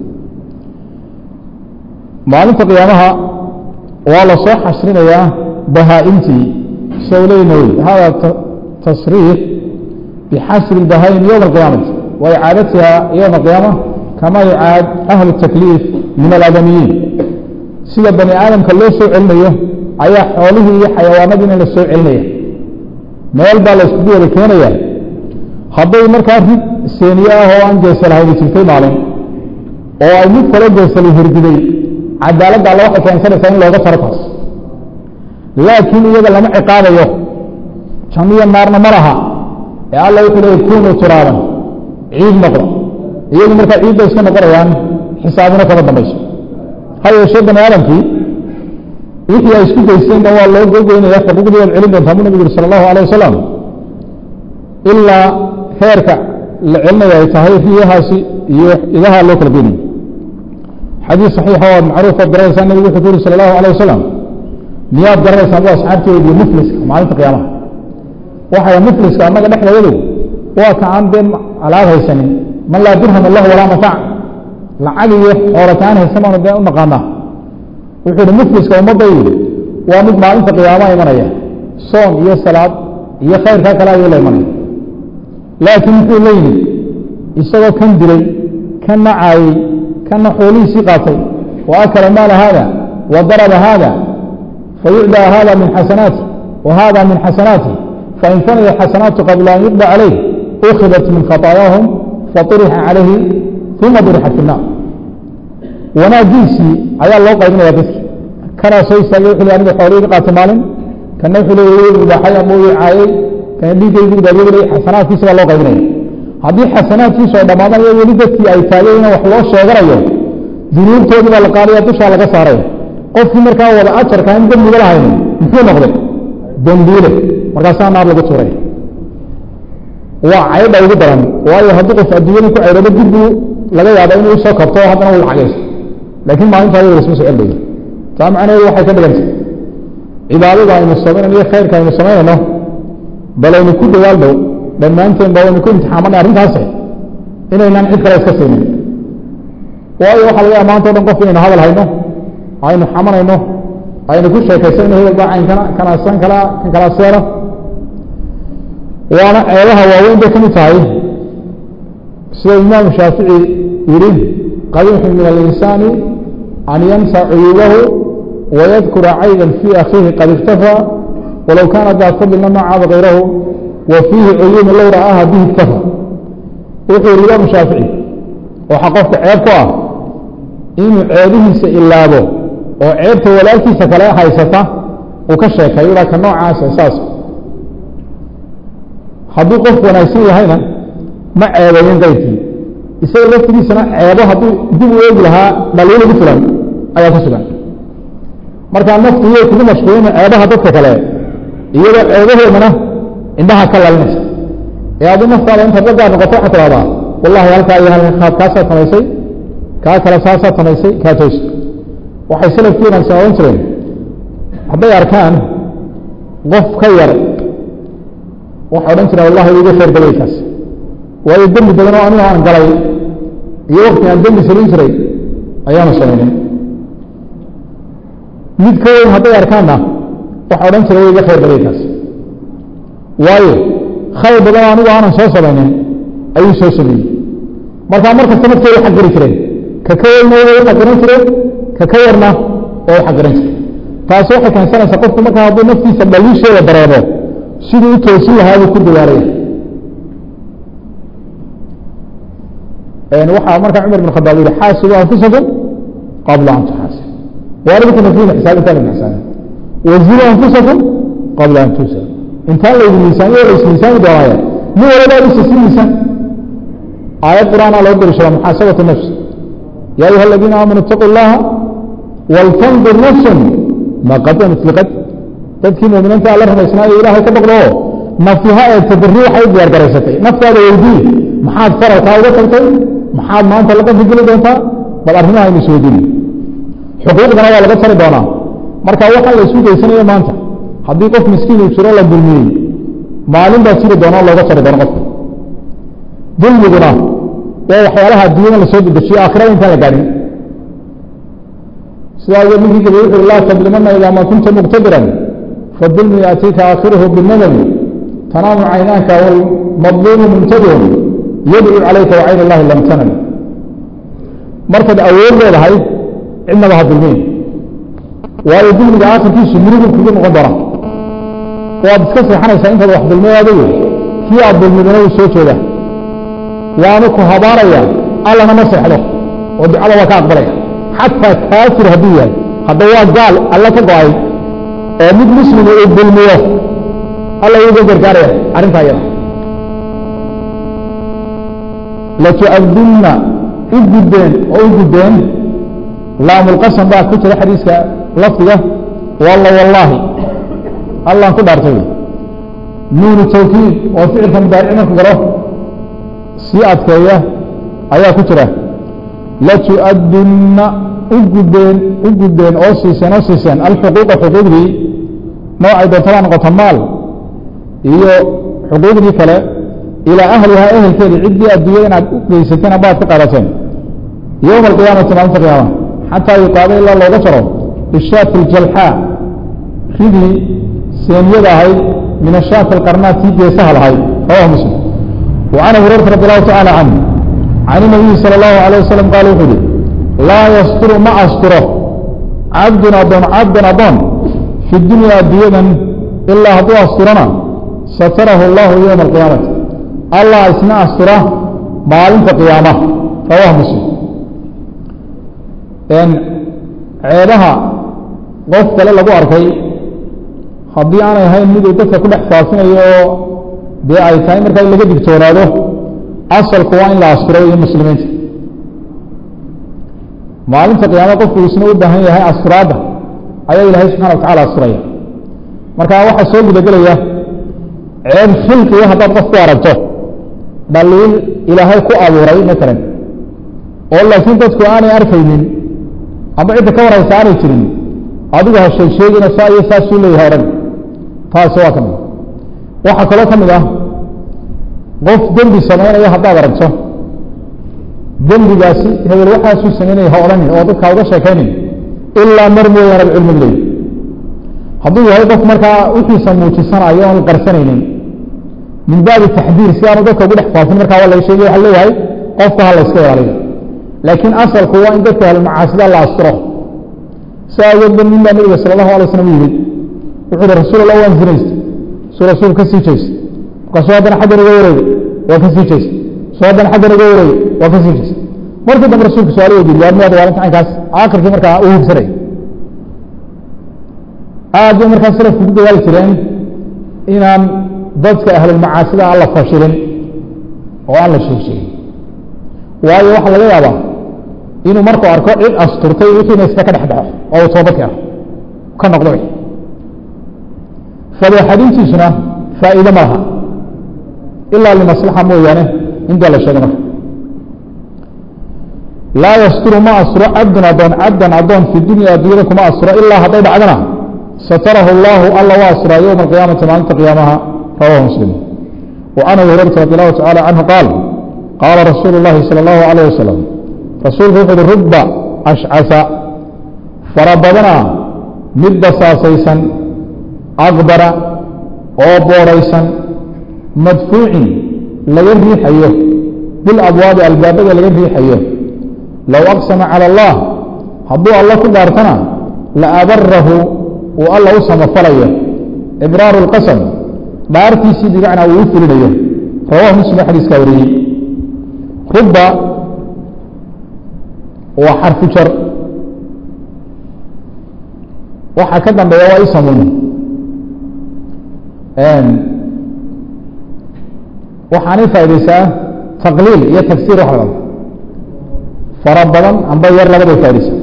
maalinta qiyaamaha waa la soo xasrinayaa bahaa-imtii isagu leyna wey hada tasriix bixasri اbahaa'im yowma alqiyaamati wa icaadatiha yowma alqiyaama kama yucaad ahlu الtakliif min aladamiyiin sida bani aadamka loo soo celinayo ayaa xoolihii iyo xayawaanadiina la soo celinaya meel baa la iskugu wada keenaya hadday markaa rid seeniye ah oo aan geesa lahayni jirtay maalin oo ay mid kalo geesala hirdiday cadaaladda alla waxay keensanaysaa in looga taro taas laakiin iyaga lama ciqaabayo janniyo naarna ma laha ee alla wuxuu leeyay kunuu turaaban ciid noqda iyagu markaa ciidda iska noqonayaan xisaabina kama dambayso ha yeeshee bani aadamkii wixii ay isku geysteen dhan waa loo gogoynaya xuquuqdii waad celin doontaa bu nabigu yuri sala allahu alayh wasalam ilaa heerka la celinaya ay tahay riyahaasi iyo idaha loo kala geynayo xadiis saxiixa oo macruuf ood garanaysaa nabigu wuxuu ku yuri sala allahu alayh wasalam miyaad garanaysaan bu asxaabtii weydiye mufliska maalinta qiyaamaha waxay mufliska annaga dhexdayadu waa ka aan dee alaab haysanin man laa dirham lahu walaa mataac lacag iyo xoolataan haysamaanu dee u naqaanaa wuxuu hi mufliska ummaddaydu waa mid maalinta qiyaamaha imanaya soom iyo salaad iyo khayrkaa kale ayuu la imanaya laakiin muxuu la yimid isagoo kan dilay kan nacaayey kanna xoolihiisii qaatay wa akala maala haada wa daraba haada fayucdaa hada min xasanaati wa hada min xasanaati fain fanaya xasanaatu qabla an yuqda calayh ukhidat min khataayaahum faطurixa calayhi uma durixat fi الnaar wanaagiisii ayaa loo qaybinaya dadki kanaa soo istaagay wuxu le aniga xoolihii ka qaatay maalin kana wuxuu leey ibaaxay ama uu caayey kana dhiiggaygu daadiyadu leey xasanaadkiisa baa loo qaybinaya haddii xasanaadkiisu ay dhammaadaan iyo weli dadkii ay taageen wax loo sheeganayo dunuubtoodii baa la qaadaya dushaa laga saaray qofkii markaa wada ajarka in dembiga lahayn muxuu noqday dembiile markaasaa naar lagu tuuray waa caydha ugu daran waayo haddii qof adduunyada ku caydhado dibbuu laga yaaba inuu usoo kabto haddana uu lacagayso laakiin maalintaa wada lasma soo celbayo taa macnaheedu waxay ka dhigantay cibaadada aynu samaynayno iyo khayrka aynu samaynayno bal aynu ku dawaal dhow dhammaanteen ba waynu ku imtixaamanay arrintaasi inaynaan cid kale iska siinin waayo waxaa laga yaaba maanta o dhan qof inaynu hadal hayno aynu xamanayno aynu ku sheekaysanayno hebel baa caynkana kana san kala kan kala seeno waana ceebaha waaweyn bay ka mid tahay sida imaamu shaafici yihi qabiixu min alinsaani an yansa cuyuubahu wayadkura cayban fii akhiihi qad iktafaa walow kaana daa fadlina ma caaba kayrahu wa fiihi cuyuumu low ra'aaha bihi iktafa wuxuu yihi imaamu shaafici waxaa qofka ceeb ku ah inuu ceebihiisa ilaabo oo ceebta walaalkiisa kale haysata uu ka sheekayo ilaa ka noocaasa saas hadduu qof wanaagsan yahayna ma ceebeeyen qayrkii isaga laftigiisana ceebo hadduu dib u eegi lahaa dhaliil ugu filan ayaa ku sugan markaa naftu iyay kugu mashquulina ceebaha dadka kale iyadoo ceebahoodana indhaha ka lalinaysa ee haddii naftaada intaad la gaar noqoto waxaa tidhahdaa wallahi halkaa iyo halka kaad kaasaad samaysay kaa kale saasaad samaysay kaa toos waxay salafkiinan samayn jireen hadday arkaan qof ka yar waxa odhan jira wallahi iga khayr badayy kaas waayo dembi badan oo aniga aan galay iyo wakti aan dembi salin jiray ayaanu samaynin mid ka weyn hadday arkaanna waxa odhan jira iga khayr badayy kaas waayo khayr badan oo anigu aanan soo samaynin ayuu soo sameeyey markaa markasta naftooda xaqiri jireen ka ka weyna way xaqiran jireen ka ka yarna oo xaqiran jireen taasi waxay keensanaysaa qofku markaa hadduu naftiisa dhaliisheeda dareemo siduu u toosin lahaa buu ku dawaalaya waxaa markaa cumar bin khadaab yihi xaasibu anfusakum qabla an tuxaasib waalidku nafsiina xisaab intaan laydin xisaabin wazinu anfusakum qabla an tusab intaan laydin miisaaniyo la ismiisaami doonaayo nin walaba isa si miisaan aayad qur'aana loo dariishada muxaasabatu nafs ya ayuha aladiina aamanuu itaquu llaha waltandur nafsun ma qadamat liqad dadkii muuminiinta alla rumaysnaayo ilaahay ka baqdo oo naftiha ee tabarri waxay u diyaar garaysatay naftaada weydii maxaad faralkaa uga tagtay maxaad maanta la qadri geli doontaa bal arrimaha aynu isweydiin xuquuqdana waa laga tari doonaa marka waxaa la isu geysanayo maanta haddii qof miskiin uu jiro la dulmiyey maalin baa jiri doona looga tari doono qofka dulmiguna waa waxyaalaha adduunyada lasoo dedejiyo aakhirada intaan la gaadhin sidaa awgeed ninkii gabi wuxu laa tadlimana idaa ma kunta muqtadiran fadulmu yaatiika aakhiruhu binadami tanaamu caynaanka walmadluumu muntadirun yadcu calayka wacayn illahi lam tanam markaad awood leedahay cidnaba ha dulmiin waayo dulmiga aakhirkiisu murigu kugu noqon doona waad iska seexanaysaa intaad wax dulmay adigu kii aad dulmidana wuu soo jeeda waanu ku habaaraya allana ma seexdo oo ducada waa ka aqbalaya xataa kaafir hadduu yahay hadda waa gaal alla ka go-ay oo mid muslima uu dulmiyo alla uga gargaaraya arrintaa iyada latu'adunna u guddeen oo u guddeen laamulqasam baa ku jira xadiiska lafdiga walla wallaahi allaan ku dhaartay nuunu tawkiid oo ficilka mudaaric marku galo sii adkeeya ayaa ku jira latu'adunna u guddeen u guddeen oo siiseen oo siiseen alxuquuqa xuquuqdii noocay doontabaa noqota maal iyo xuquuqdii kale ilaa ahlihaa ehelkeedii ciddii adduunyada inaad u geysateen baad ka qaadateen yowma alqiyaamati maalinta qiyaama xataa yuqaado ilaa looga jaro bishaati aljalxaa ridii seeniyada ahayd min ashaati alqarnaat tii geesaha lahayd rawahu muslim وعن أبي هريرة رضي الله تعالى عنه عن النبي صلى الله عليه وسلم قال وحده لا يستر ما أستره عبد أضون عبد أضون في الدنيا دينا إلا هدو أسترنا ستره الله يوم القيامة الله اسمع أستره معلومة قيامة رواه مسلم إن عيبها qof kale lagu arkay haddii aanay ahayn miduu dadka ku dhex faafinayo dee ay tahay markaa in laga digtoonaado asalku waa in la asturo iyo muslimiinta maalinta qiyaama qofku isna u baahan yahay asturaadda ayaa ilaahay subxana wa tacala asturaya marka waxaa soo gudagelaya ceeb khilqiga haddaad qof ku aragto dhaliil ilaahay ku abuuray matalan oo laakiin dadku aanay arkaynin ama cidda ka warhaysa aanay jirin adigu ha sheeg sheegina saa iyo saasuu leeyahay odhan taasi waa ka mid waxaa kaloo ka mid ah qof dembi samaynaya haddaad aragto dembigaasi hebel waxaasuu samaynaya ha odhanin oo dadka uga sheekaynin ilaa mar mooyaane cilmi leey hadduu yahay qof markaa wixiisa muujisanayo oon qarsanaynin min baabi taxdiir si aanu dadka ugu dhex faafin markaa waa laga sheegay waxa leeyahay qofka ha la iska ilaaliyo laakiin asalku waa in dadka ahlulmacaasida la asturo si aageed ba nin baa nabiga sala allahu alay slam u yimid wuxuu uhi rasuul allah waan zinaysta suu rasuul ka sii jeysta markaasuu haddana xaggan iga wareegay waa ka sii jeysta suu haddana xaggan iga wareegay waa ka sii jeysta markii dambe rasuulku su-aal weydiiyey waa miyaad waalinta caynkaas aakhirkii markaa u hubsanay aad bay markaa salafku ku dadaali jireen inaan dadka ahlulmacaasida aan la fashilin oo aan la sheeg sheegin waayo waxaa laga yaabaa inuu markuu arko cid asturtay wixiina iska ka dhex baxo oo uu toobad keeno ka noqdo wixi fadeexadintiisuna faa'iide ma laha ilaa limaslaxa mooyaane intaa la sheegay marka laa yasturu ma asturo cabdun adoon cabdan adoon fi dunya addunyada kuma asturo ilaa hadday dhacdana satarahu allahu alla waa asturaa yowma alqiyaamati maalinta qiyaamaha rawahu muslim wa an abi hurayrata radi allahu tacala canhu qaal qaala rasuulu اllahi salى اllahu alayh wasalam rasuulku wuxu uhi rubba ashcasa fara badana mid basaasaysan aqbara oo boodhaysan madfuucin laga riixayo bilabwaabi albaabada laga riixayo low aqsama calى allah hadduu alla ku dhaartana la abarahu uu alla u samafalayo ibraaru اlqasam dhaartiisii bimacnaa uu u fulinayo rawahu muslim xadiiskaa wariyey rubba waa xarfu jar waxaa ka dambeeya waa isamun waxaanay faa'idaysaa taqliil iyo tagsiir wax la fara badan amba yar labaday faa'idaysaa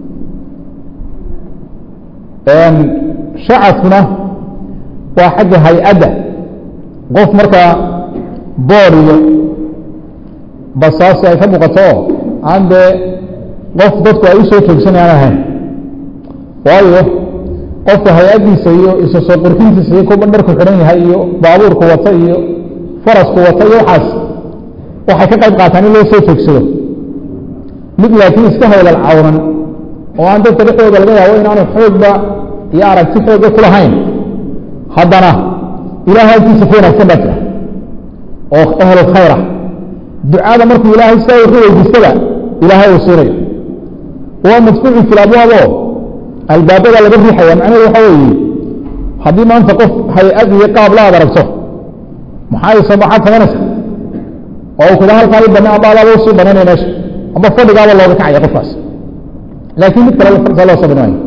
shacafkuna waa xagga hay-adda qof markaa bood iyo basaasi ay ka muuqato oo aan dee qof dadku ay u soo joogsanayaan ahayn waayo qofka hay-addiisa iyo isa soo qurxintiisa iyo kuba dharku xidhan yahay iyo baabuurku wata iyo farasku wata iyo waxaas waxay ka qayb qaataan in loo soo joogsado mid laakiin iska haylal cawran oo aan dadka dhexdooda laga yaabo inaanu xoogba iyo aragti xooga ku lahayn haddana ilahay agtiisa ka wanaagsan baa jira oo ehlu khayra ducada markuu ilaahay sidaa wuxuu weydiistaba ilaahay uu siinayo waa madfuucu fi labwaabo albaabada laga riixaya macnahedu waxa weeye haddii maanta qof hay-ad iyo qaab la ad aragto maxaa maxaad samaynaysa oo kuda halkaa i bana amba adaaba usii banaynaya meesha amba fadhigaaba looga kacaya qofkaas laakiin mid kale saa loo sabri maayo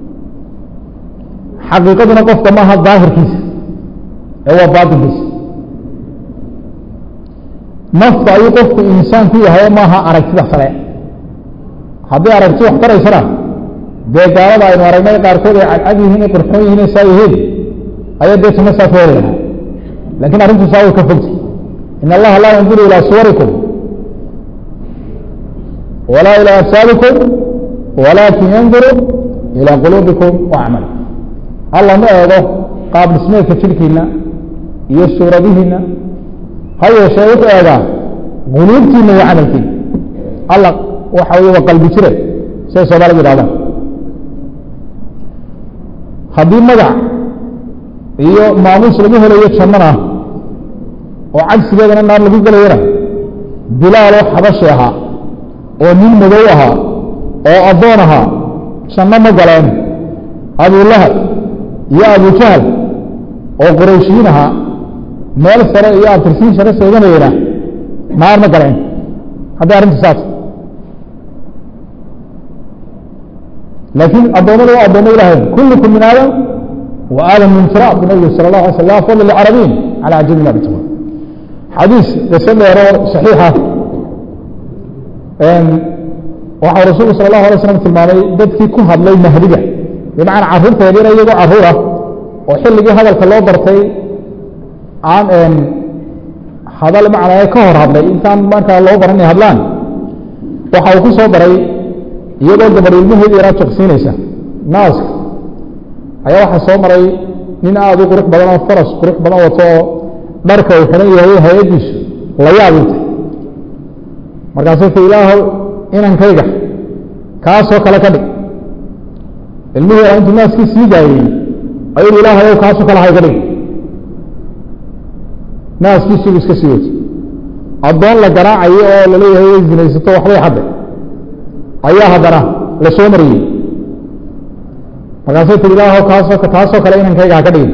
xaqiiqaduna qofka maaha daahirkiisa ee waa baatinkiisa nafta ayuu qofku insaan ku yahay maaha aragtida sare haddii aragti wax taraysana dee gaalada aynu aragnay qaarkood ay cadcad yihiin ay qurxoon yihiin saa yihiin ayaa dee tuma saa ka heli lahaa lakin arrintu saa way ka fogtay in allaha laa yanduru ilaa suwarikum walaa ilaa absaarikum walaakin yanduru ilaa quluubikum wa acmalikum alla ma eego qaab dhismeedka jirhkiina iyo suuradihiina ha yeeshee wuxuu eegaa quluubtiina iyo camalkiina alla waxa wey waa qalbi jire siday soomaalida yidhahdaan haddii magac iyo maamuus lagu helayo jannana oo cagsigeedana naar lagu gelayana bilaaloo xabashi ahaa oo nin madow ahaa oo addoon ahaa janno ma galeen abulahab iyo abujahal oo qurayshiyiin ahaa meel sare iyo abtirsiin share seeganayena naar ma galeen haddii arrintu saas laakiin addoommada waa addoommo ilahay kullukum min aadam wa aadam min firaaq bu nabigu sala اllah alay sl la fadl licarabiyin cala ajami ma bituma xadiis qiso dheero saxiixa waxau rasuulku sala allahu alay slam tilmaamay dadkii ku hadlay mahdiga bimacnaa carruurta yaryara iyagoo carruur ah oo xilligii hadalka loo bartay aan hadal macnaa ka hor hadlay intaan markaa loo baran inay hadlaan waxa uu ku soo daray iyadoo gabadh ilmaheedi yaraa jaqsiinaysa naaska ayaa waxaa soo maray nin aada u qurux badan oo faras qurux badan wato oo dharka uu xihan yahay hay-addiisu la yaabintay markaasuu ku ilaahow inankayga kaasoo kale ka dhig ilmihii yaraa intuu naaskii sii daayey ayuu ilaahayow kaasoo kale hay ka dhig naaskiisibu iska sii watay addoon la garaacayo oo laleeyahay way zinaysato waxbay xadday ayaa haddana la soo mariyey markaasay tii ilaahow kaasoo taasoo kale inankayga ha ka dhigin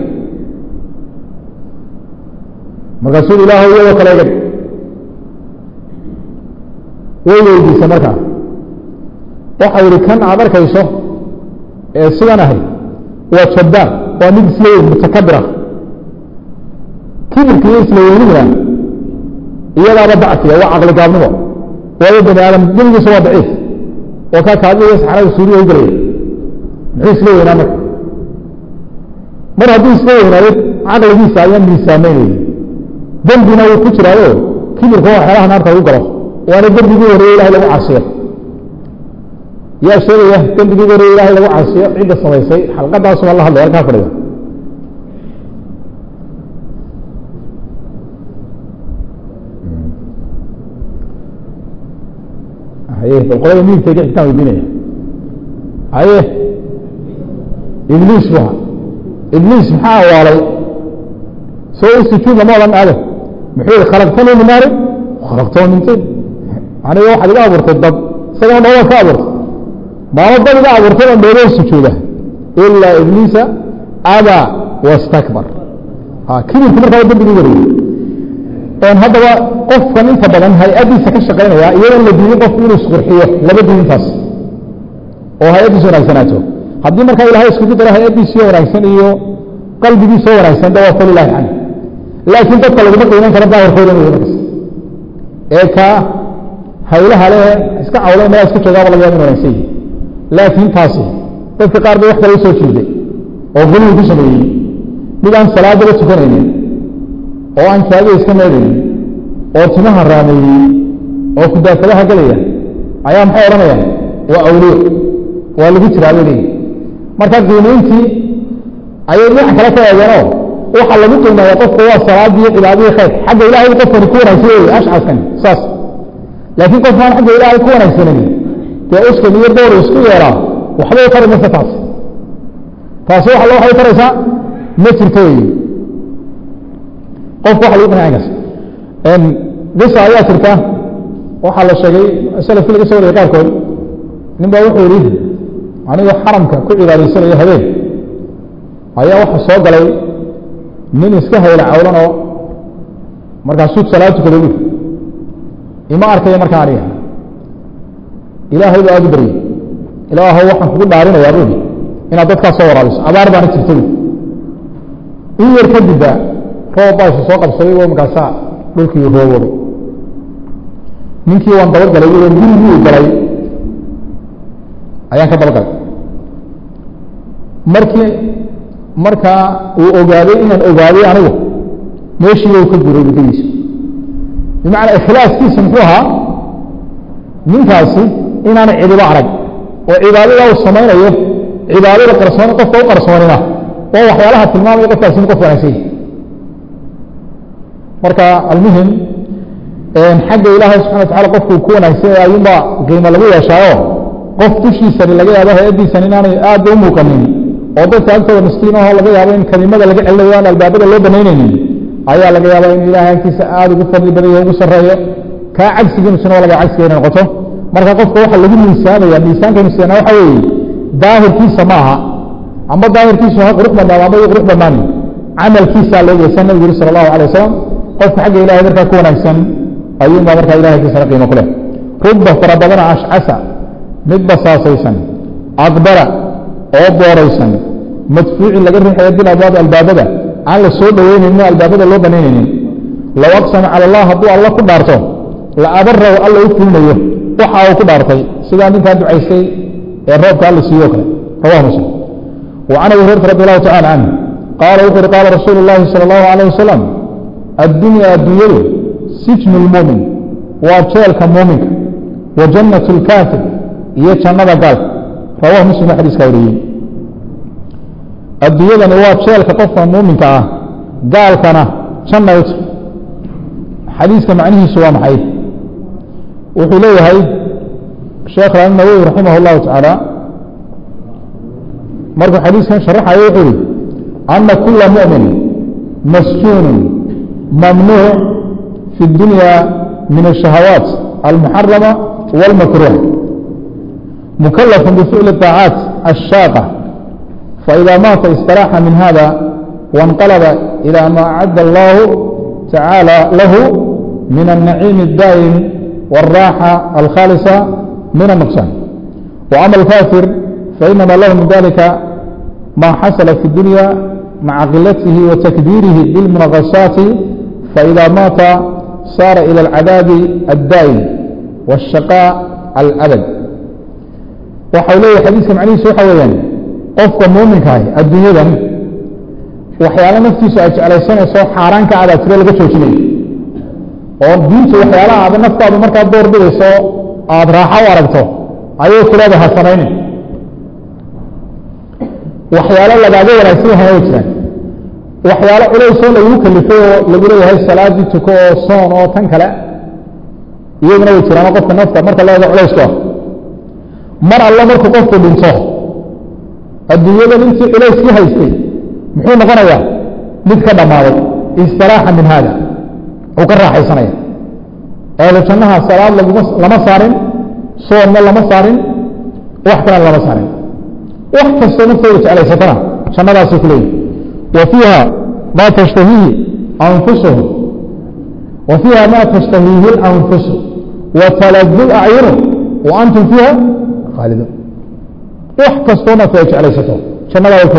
markaasuu ilaahow iyadoo kale iga dhig way weydiisay markaa waxau yihi kan aad arkayso ee sidan ahay waa jabbaan waa mid isla weyn mutakabir ah kibirka iyo isla weynidna iyadaaba dacfiya waa caqli gaabnimo waayo bani aadam deligiisa waa daciif oo kaa kaadiyo saxrada suuriya u gelaya muxuu isla weynaa marka mar hadduu isla weynaado caqligiisa ayaa miisaameynayay dembina wuu ku jiraayo kibirka waa waxyaalaha naarta lagu galo waana dembigii horeeye ilahay lagu casiyo yaa sheegaya dembigii horeeye ilahay lagu casiyo cidda samaysay xalqadaasuma la hadlay halkaa fadhiga haye bal qolada midigtayga xitaan weydiinaya haye ibliis bu ibliis maxaa awaalay soo sujuud lama odhan aado muxuu yihi khalaqtanii min naari khalaqtoo min tin aniga waxaad iga abuurtay dab isagoo dhooba ka abuurtay maamo dab iga abuurtay oo dhooboo sujuuda ilaa ibliisa abaa wastakbar kibirku markaa dembigii wareeyey haddaba qofkan inta badan hay-addiisa ka shaqaynaya iyadoon la diidin qofku inuu isqurxiyo laba diintaas oo hay-addiisa wanaagsanaato haddii markaa ilahay iskugu daro hay-addiisiyo wanaagsan iyo qalbigiisoo wanaagsan de waa falilahi can laakiin dadka laguma qiiman karo daahirkooda inuu markas ee kaa haylaha le iska cawla mala iska joogaaba laga yaaba in wanaagsan yihi laakiin taasi dadka qaar bay wax kale usoo jiiday oo guligi ku sameeyey mid aan salaadaba tukanaynin oo aan kaadiga iska meedaynin oo timaha raameeyey oo kudaafadaha gelaya ayaa maxay odhanayaan waa awliyo waa lagu jiraa bay leeyihi marka qiimayntii ayay dhinac kale ka eegeenoo waxaa lagu qiimeeya qofku waa salaadiyo cibaadadii khayr xagga ilahay qofkani ku wanaagsan wey ashcaskani saas laakiin qofkaan xagga ilaahay ku wanaagsanan dee uskan iyo dowr isku yeeraa waxbay tari maysa taas taasi waxa loo waxbay taraysaa ma jirto wey qofku waxa lagu qinaacinkaas qisa ayaa jirta waxaa la sheegay salafki laga soo wariyay qaarkood nin baa wuxuu yihi aniga xaramka ku cibaadaysanayo habeen ayaa waxa soo galay nin iska hayla cawlan oo markaasuu salaad tukada bu ima arkayo markaa aniga ilaahay baa aad u baryey ilaahow waxaan kugu dhaarinayaa bui inaad dadkaas soo waraabiso abaar baana jirta bu in yar kadibba roob baa isu soo qabsaday oo markaasaa dhulkii roobooday ninkii waan dabagalay o gurigii galay ayaan ka dabagalay markii markaa uu ogaaday inaan ogaaday anigu meeshiiba u ka guray waddadiisa bimacnaa ikhlaaskiisa muxuu ahaa ninkaasi inaanay cidibo arag oo cibaadada uu samaynayo cibaadada qarsoon qofka u qarsoonina waa waxyaalaha tilmaamaya qofkaasi in qof wanaagsan marka almuhim xagga ilaahay subxana watacala qofku ku wanaagsan ayuunbaa qiimo lagu yeeshaayo qof dushiisani laga yaabo hay-addiisani inaanay aada u muuqanin oo dadka agtooda miskiin aho laga yaabo in kelimada laga celinayo aan albaabada loo banaynaynin ayaa laga yaaba in ilahay agtiisa aada ugu fadli badayo ugu sarreeyo kaa cagsigiisuna laga cagsiga inay noqoto marka qofka waxa lagu miisaamaya miisaanka miisaana waxa weeye daahirkiisa ma aha amba daahirkiisu ha qurux badnaado amba qurux badnaani camalkiisaa loo geysan nabigu yuri sala allahu alay wasalam qofka xagga ilahay markaa ku wanaagsan ayuunbaa markaa ilahay kiisana qiimo ku leh rubba fara badana ashcasa mid basaasaysan aqbara oo booraysan madfuucin laga riixayo bil abwaab albaabada aan la soo dhaweynaynin albaabada loo banaynaynin low aqsama cala allah hadduu alla ku dhaarto la abaraw alla u fulinayo waxa uu ku dhaartay sidaa ninkaa ducaystay ee roobka alla siiyo kale rawahu muslim وعن أبي هريرة رضي الله تعالى عنه قال وقر قال رسول الله صلى الله عليه وسلم الدنيا الدنيا سجن المؤمن وجيلك مؤمن وجنة الكافر هي جنة قال رواه مسلم حديث كوري الدنيا هو جيلك قفا مؤمن كاه قال كان جنة حديث معنيه سوى محيط وحليه هاي الشيخ النووي رحمه الله تعالى markuu xadiiskan sharaxayo wuxuu yihi ana kula muؤmin masjuun mamnuuc fi اdunya min الشhahawaat almuxarama wاlmakruh mukalafu bficli الطaacaat الshaaqa faإida maata اstaraaxa min hada وانqalba إilى ma acad اllah tacaalى lahu min الnaciim الdaa'im والraaxa alkhaalisa min النqsaan وأma الكافir فإنما له من ذلك ما حصل في الدنيا مع قلته وتكبيره بالمنغصات فإذا مات صار إلى العذاب الدائم والشقاء الأبد وحوله حديث معنيه سوى حواليان قفك مؤمن كاي الدنيا ذا وحيالا نفتي سأجعل السنة سوى حاران كعادة ترى لك توشني ودينت وحيالا هذا نفتا بمركة الدور بيه سوى أدراحة ورقته أيوه كلا بها سنين waxyaalo lagaaga wanaagsan yahay way jiraan waxyaalo culaysoo lagu kalifay oo lagu leeyahay salaadii tuko oo soon oo tan kale iyaguna way jiraan oo qofka nafta marka leeda culaysku ah mar alle markuu qofku dhinto adduunyadan intii culayskii haystay muxuu noqonayaa mid ka dhammaaday istiraaxa min haada uu ka raaxaysanaya eeda jannaha salaad laguma lama saarin soonna lama saarin wax kalena lama saarin wax kastoo naftooda jeclaysatana jannadaasay ku leeyihi wa fiiha ma tashtahiihi anfusuhum wa fiiha ma tashtahiihi اlanfusu wa taladu acyunu wa antum fiiha khaaliduun wax kastoo naftooda jeclaysato jannadaa way ku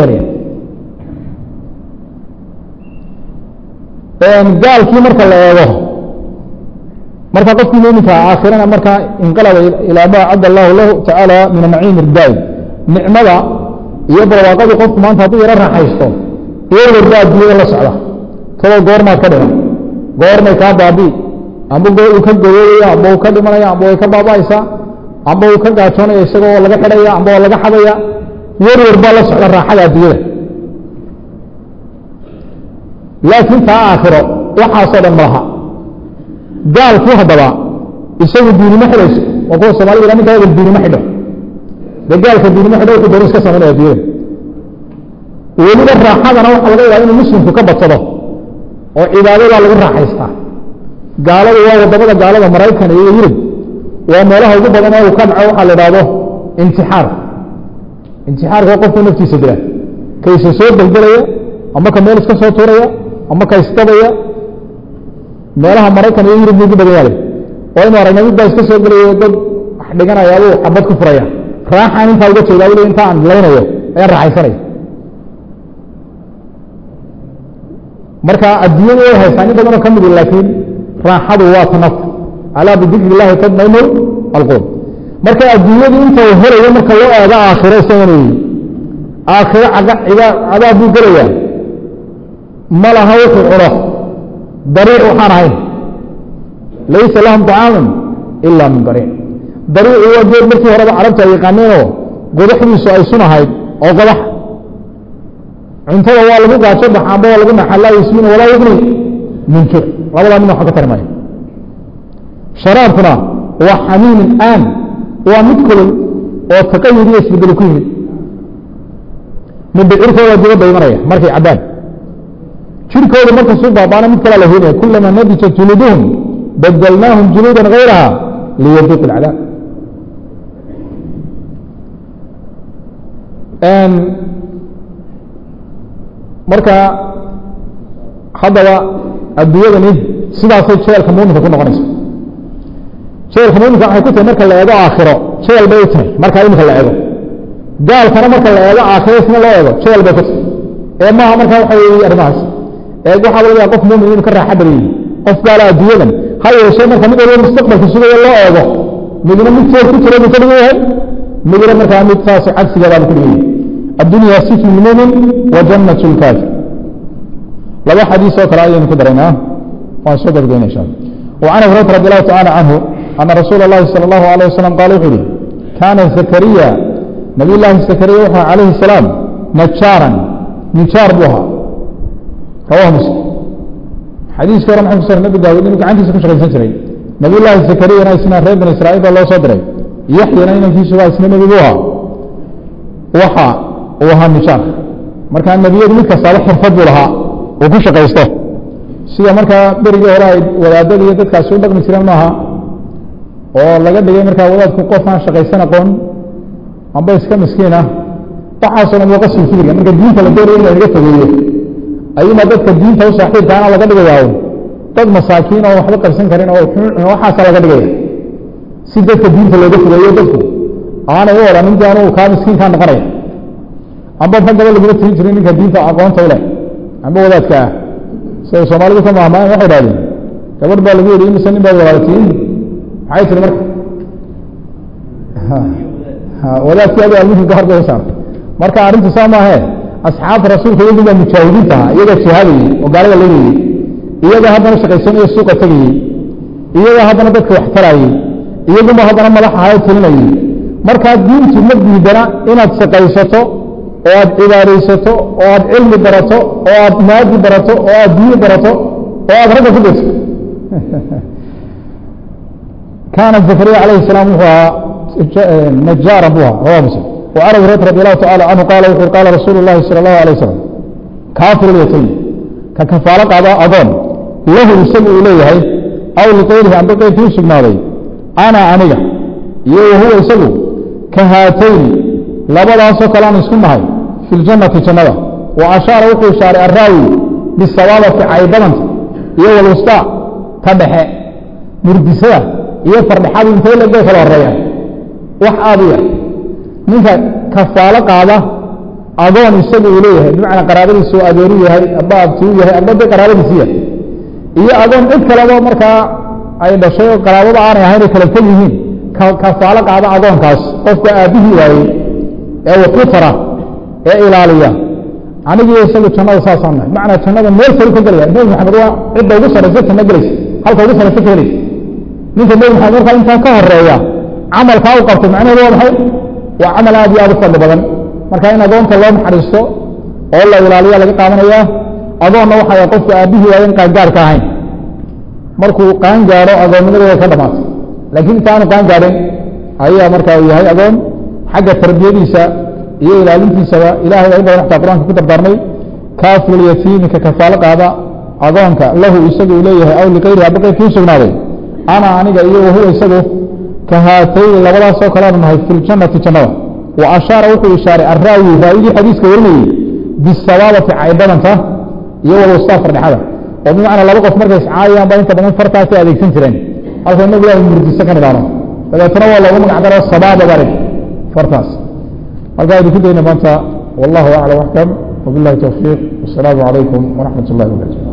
helayaan gaalkii marka la eego marka qofkii muminka aakhirana markaa inqalaba ilaa ma acadda allahu lahu tacaala min anaciim irdaa'im nicmada iyo barwaaqadii qofku maanta hadduu yaro raaxaysto iyo warba adduunyada la socda tadoo goormaad ka dhiman goormay kaa baabii amba uu ka goyoodaya amba uu ka dhimanaya amba way ka baaba'aysaa amba uu ka gaajoonaya isaga oo laga xidhaya amba oo laga xadaya warwar baa la socda raaxada adduunyada laakiin taa aakhiro waxaasoo dhan malaha gaalkii haddaba isagu diinimo xidhayso waa kuwa somalida ninka egal diinimo xidho de gaalka diinimo xidho wuxuu dooni iska samaynaya adduunyada weliba raaxadana waxaa laga yaaba inuu muslimku ka badsado oo cibaadadaa lagu raaxaystaa gaaladu waa wadamada gaalada maraykan iyo yurub waa meelaha ugu badan ee uu ka dhaco waxaa la idhaahdo intixaar intixaarka qofku naftiisa dila kayse soo deldelaya ama ka meel iska soo tuuraya ama ka isdabaya meelaha maraykan iyo yurub ugu badan yaale oo inu aragna mid baa iska soo gelayo dad wax dhiganaya abuu xabad ku furaya raaxaan intaa uga jeedaa weli inta aan laynayo ayaan raaxaysanaya marka adduunyada way haysaa nin badanoo ka midi laakiin raaxadu waa ta nafta alaa bidikri illahi tadmainu alqulub marka adduunyadu inta uu helayo marka loo eego aakhiro isagana yihi aakhiro cadaab buu gelayaa ma laha wuxuu cuno dariic waxaan ahayn laysa lahum طacaamun ila min dariic dariicu waa geed markii horeba carabta ay yaqaaneenoo godaxdiisu ay sun ahayd oo godax cuntada waa lagu gaajo baxa amba waa lagu naxa laa yusminu walaa yugni min juc labadaa min waxa ka tari maayo sharaabkuna waa xamiimin aan waa mid kulul oo taqayud iyo isbedelo ku yimid mindhicirkooda dibadda imanaya markay cabbaan jirkooda markasuu baabaana mid kalaa la heenaya kulama nadijat juluduhum badalnaahum juluudan gayraha liyaduuq alcadaab marka haddaba adduunyadani sidaasay jeelka muuminka ku noqonaysa jeelka muuminka waxay ku tahay marka la eego aakhiro jeel bay u tahay marka iminka la eego gaalkana marka la eego aakhiro isna loo eego jeel bay ku tahay ee maaha marka waxa weeye arrimahaas ee waxaa laga yaaba qof muumin inuu ka raaxa badan yihi qof gaala adduunyadan ha yeeshee marka mid walba mustaqbalka sugayo loo eego midna mid teed ku jira buu ka dhigan yahay midna markaa mid saas cagsigeedaa buu ka dhigan yahay addunya sifnu lmumin wa jannat lkaafir laba xadiis oo kale ayaynu ku daraynaa waan soo gabageyna insha allah وعن أبي هريرة رضي الله تعالى عنه أن رسول الله صلى الله عليه وسلم قال وحده كان زكريا نبي الله زكريا وحى عليه السلام نجارا نجار بها رواه مسلم حديث كرم محمد صلى الله عليه وسلم نبي عندي سكوش غير سنسري نبي الله زكريا نايسنا ريب بن إسرائيل الله صدري يحيى ناينا في سواء سنة نبي بها وحى وها نجار مركان النبي يقول لك صالح حرفض لها وكوش قيسته sida markaa berigii hore ay wadaadada iyo dadkaasi u dhaqmi jireen maaha oo laga dhigay markaa wadaadku qof aan shaqaysan aqoon amba iska miskiin ah waxaasoo dhan waa qasbi fikriga marka diinta la doonaya in lanaga fogeeyo ayuuna dadka diinta u saaxiibkaana laga dhigayaayo dad masaakiin oo waxba qabsan karin oo waxaasa laga dhigaya si dadka diinta looga fogeeyo dadku aanay u odhan intii anugu kaa miskiinkaa noqonaya amba raggaba lagula tirin jiray ninka diinta aqoonta u leh amba wadaadka ah siday soomaalidu ka maahmaayan waxay idhahdeen gabadh baa lagu yidhi imise nin baad walaalatiin maxay tiri marka wadaadkii adi almuhim gahar bay usaartay marka arrintu saa maahe asxaabta rasuulka iyagu baa mujaahidiinta ahaa iyagaa jihaadayey oo gaalada leynayey iyagaa haddana shaqaysanayo suuqa tegayey iyagaa haddana dadka wax tarayey iyaguma haddana madax ahayo telinayey markaa diintu ma diidana inaad shaqaysato oo aad cibaadaysato oo aad cilmi barato oo aad maadi barato oo aad diini barato oo aad ragga ku dayso kaana zakariya calayhi الsalaam wuxuu ahaa najaaran buu ahaa rawa muslim وعن أبي هريرة رضي الله تعالى عنه قال وxuu قال رسول الله صلى الله عليه وسلم كافر اليتيم ka kafaalo qaada adoon lahu isagu uu leeyahay aw liqayrihi amba qayrkii u sugnaaday ana aniga iyo wahuwa isagu ka haatayni labadaasoo kale aan isku nahay fi ljannati jannada wa ashaara wuxuu ishaaray araawi bisabaabati caybadanta iyo walwustaa ta dhexe murdisada iyo fardhexadu intay legoo kala horeeya wax aada u yar ninka kafaalo qaada adoon isagu uu leeyahay bimacnaa qaraabadiisu adeeru yahay amba abtiu yahay amba de qaraabadiisi yahay iyo adoon cid kaleba markaa ay dhashay oo qaraabada aanay ahayn ay kala fog yihiin kafaalo qaada adoonkaas qofka aabbihii waayey ee wax ku tara ee ilaaliya anigii isagu jannada saasaan nahay macnaa jannada meel sari ka gelaya nebi maxamed waa cidda ugu saraysa janno gelaysa halka ugu saraysa ka helaysa ninka nebi maxamed markaa intaa ka horeeya camalkaa u qabtay macnaheedu waa maxay waa camal aad iyo aad u fadli badan marka in adoonta loo naxariisto oo la ilaaliya laga qaadanayaa adoonna waxay qofka aabbihii waayen qaangaarka ahayn markuu qaan gaadho adoonnimadeeda ka dhamaatay laakiin intaanu qaan gaadhin ayaa marka uu yahay adoon xagga tarbiyadiisa iyo ilaalintiisaba ilahay ay badan xataa qur-aanka ku dardaarmay kaafuliyatiimi ka kafaalo qaada adoonka lahu isagu uu leeyahay aw liqayrihi aba qayrkii u sugnaaday ana aniga iyo wahuwa isagu ka haatayni labadaasoo kaleanu nahay fi ljannati jannada wa ashaara wuxuu ishaaray araawi raawigii xadiiska warinayey bisabaabati caybadanta iyo walwastaa fardhexada oo bimacnaa laba qof markay iscaayaan ba inta badan fartaasay adeegsan jireen halka inagu ilahay murdiso ka nidhaano dabeetana waa loogu magac daro sabaaba barig fartaas markaa idinku dayna maanta wallahu aclam axkam wabillahi towfiiq wasalaamu calaykum waraxmat اllahi wabarakatu